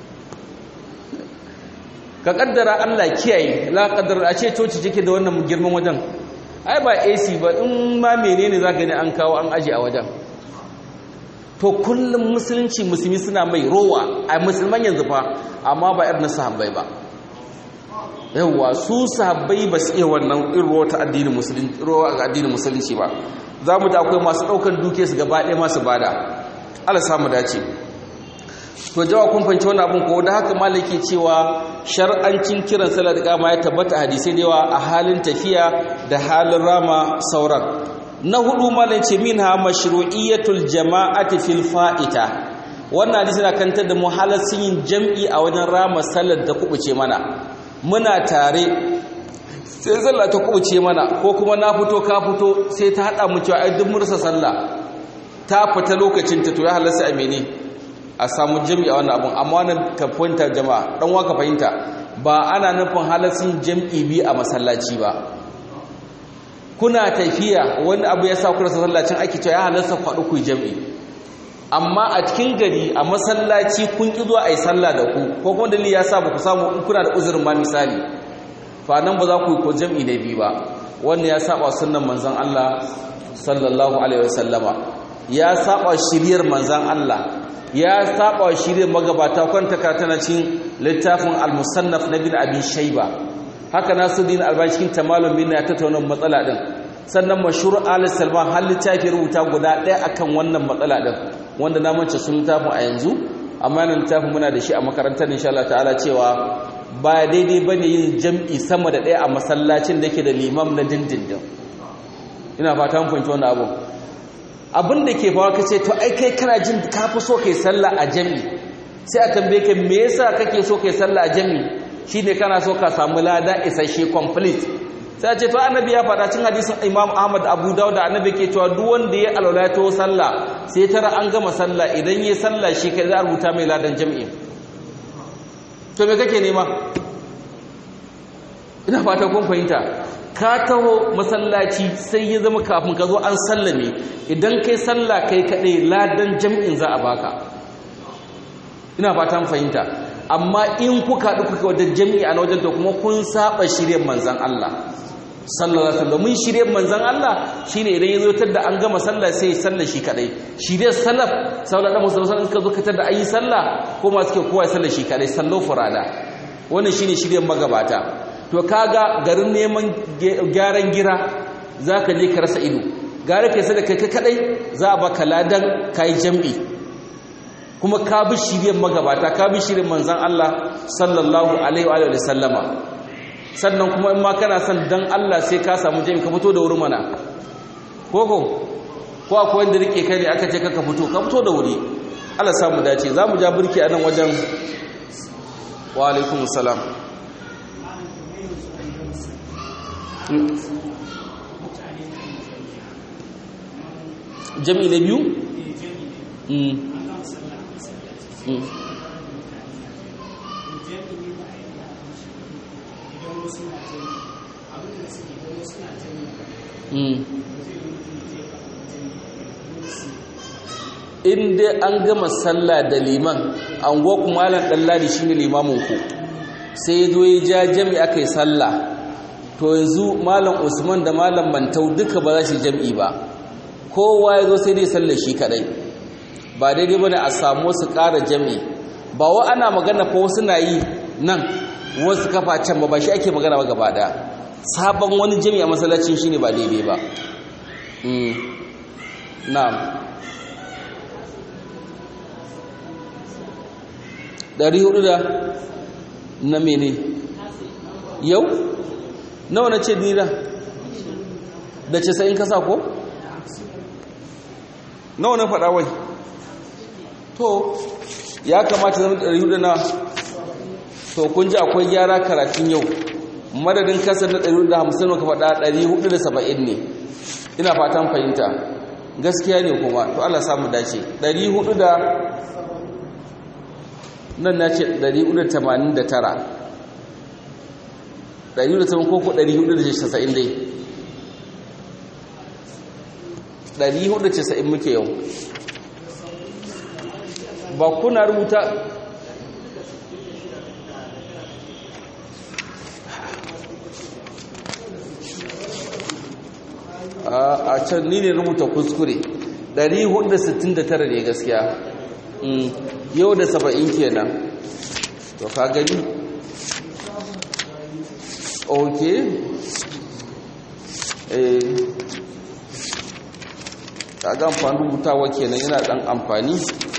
ka kaddara Allah kiyaye la kaddara a ce coci cike da wannan girman wajen ai ba AC ba in ma menene zaka ne an kawo an aje a wajen to kullum musulunci musulmi suna mai rowa a musulman yanzu fa amma ba irin sahabbai ba yawwa su sahabbai ba su iya wannan irin rowa ta addinin musulunci rowa ga addinin musulunci ba za mu da akwai masu ɗaukar duke su gaba ɗaya masu bada Allah samu dace to jawa kun fanci wannan abin ko da haka malaki cewa shar'ancin kiran salat kama ya tabbata hadisi da yawa a halin tafiya da halin rama sauran na hudu malanci minha mashru'iyatul jama'ati fil fa'ita wannan hadisi na kantar da muhalasin yin jam'i a wajen rama sallar da kubuce mana muna tare sai sallah ta kubuce mana ko kuma na fito ka fito sai ta hada mu cewa ai duk mursa sallah ta fita lokacin ta to ya halarsa a mene a samu jam'i a wannan abun amma wannan ka fahimta jama'a dan waka fahimta ba ana nufin halarsin jam'i bi a masallaci ba kuna tafiya wani abu ya sa ku rasa sallacin ake cewa ya halarsa faɗi ku jam'i amma a cikin gari a masallaci kun ki zuwa a yi sallah da ku ko kuma dalili ya sa ba ku samu in kuna da uzurin ma misali fa nan ba za ku yi ko jam'i na biyu ba wannan ya saba sunnan manzon Allah sallallahu alaihi wasallama ya saba shiriyar manzon Allah ya saba shiriyar magabata kwanta tana cikin littafin al-musannaf na bin abi shayba haka nasuddin albani cikin tamalum bin ya tattauna matsala din sannan mashhur al-salman har littafi rubuta guda ɗaya akan wannan matsala din wanda na mance sun littafin a yanzu amma nan littafin muna da shi a makarantar insha Allah ta'ala cewa ba daidai bane yin jam'i sama da ɗaya a masallacin da yake da limam na dindindin ina fata mun fahimci wannan abu abin da ke fawa kace to ai kai kana jin ka fi so kai sallah a jam'i sai a tambaye ka me yasa kake so kai sallah a jam'i shine kana so ka samu lada isasshe complete sai ce to annabi ya faɗa cin hadisin Imam Ahmad Abu Dawud da annabi ke cewa duk wanda ya alwala to sallah sai tara an gama sallah idan yayi sallah shi kai za a rubuta mai ladan jami'i to me kake nema ina fata kun fahimta ka taho masallaci sai ya zama kafin ka zo an sallame idan kai sallah kai kadai ladan jami'in za a baka ina fatan fahimta amma in kuka haɗu kuka wajen jami'i a wajen to kuma kun saba shirye manzan Allah sallallahu alaihi wasallam mun shirye manzon Allah shine idan yazo tar da an gama sallah sai sallah shi kadai shirye salaf sallallahu alaihi wasallam suka zo katar da ayi sallah ko ma suke kowa sallah shi kadai sallo furada wannan shine shiryen magabata to kaga garin neman gyaran gira zaka je ka rasa ido gare kai sai da kai kadai za a baka ladan kai jam'i kuma ka bi shiryen magabata ka bi shiryen manzon Allah sallallahu alaihi wa sallama sannan kuma in ma kana son dan Allah sai ka samu jami ka fito da wuri mana koko ko akwai wanda rike kai ne aka ce ka fito ka fito da wuri Allah samu dace za mu ja burki a nan wajen wa alaikum salam jami na biyu? in dai an gama sallah da liman an goku malam ɗalladi shi ne limaminku sai ya zo ya ja jami aka yi sallah to yanzu malam usman da malam mantau duka ba za shi jam'i ba kowa ya zo sai dai sallar shi kadai ba daidai ba ne a samu su ƙara jami ba wa ana magana fa wasu na yi nan wasu kafa can ba ba shi ake magana ba gaba ɗaya sabon wani jami a masallacin shi ne ba daidai ba na'am ɗari hudu da na mene yau nawa na ce nira da ce sa'in kasa ko nawa na faɗa wai to ya kamata zama ɗari hudu na to kun ji akwai gyara karatun yau madadin kasar na 150 ka faɗa 470 ne ina fatan fahimta gaskiya ne kuma to Allah samu dace 400 da nan na ce 489 480 ko ko 490 dai 490 muke yau ba kuna rubuta a can ni ne rubuta kuskure 469 ne gaskiya yau da 70 kenan to ka gani ok eh kaga amfani rubutawa kenan yana dan amfani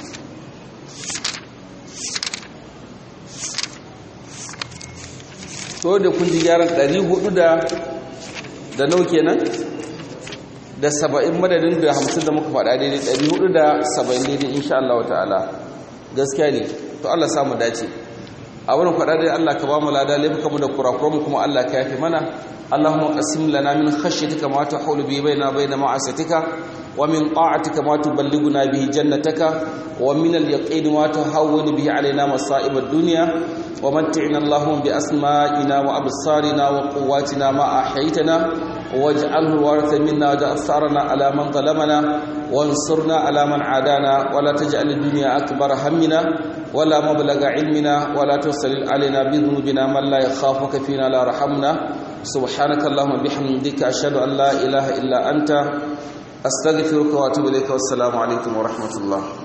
to da kun ji gyaran 400 da da nau kenan da saba'in madadin da hamsin da muka faɗa daidai ɗari hudu da saba'in daidai insha Allah wa ta'ala gaskiya ne to Allah samu dace a wurin faɗa daidai Allah ka ba mu lada laifuka mu da kurakuranmu kuma Allah ka yafi mana Allahumma qasim lana min khashyatika ma tahulu bi baina baina ma'asatika wa min ta'atika ma tuballighuna bihi jannataka wa min al-yaqini ma tahawwinu bihi alaina masa'ib ad-dunya wa mat'ina Allahumma bi asma'ina wa absarina wa quwwatina ma ahyaytana واجعله الوارث منا واجعل ثارنا على من ظلمنا وانصرنا على من عادانا ولا تجعل الدنيا أكبر همنا ولا مبلغ علمنا ولا ترسل علينا بذنوبنا من لا يخافك فينا لا رحمنا سبحانك اللهم بحمدك أشهد أن لا إله إلا أنت أستغفرك وأتوب إليك والسلام عليكم ورحمة الله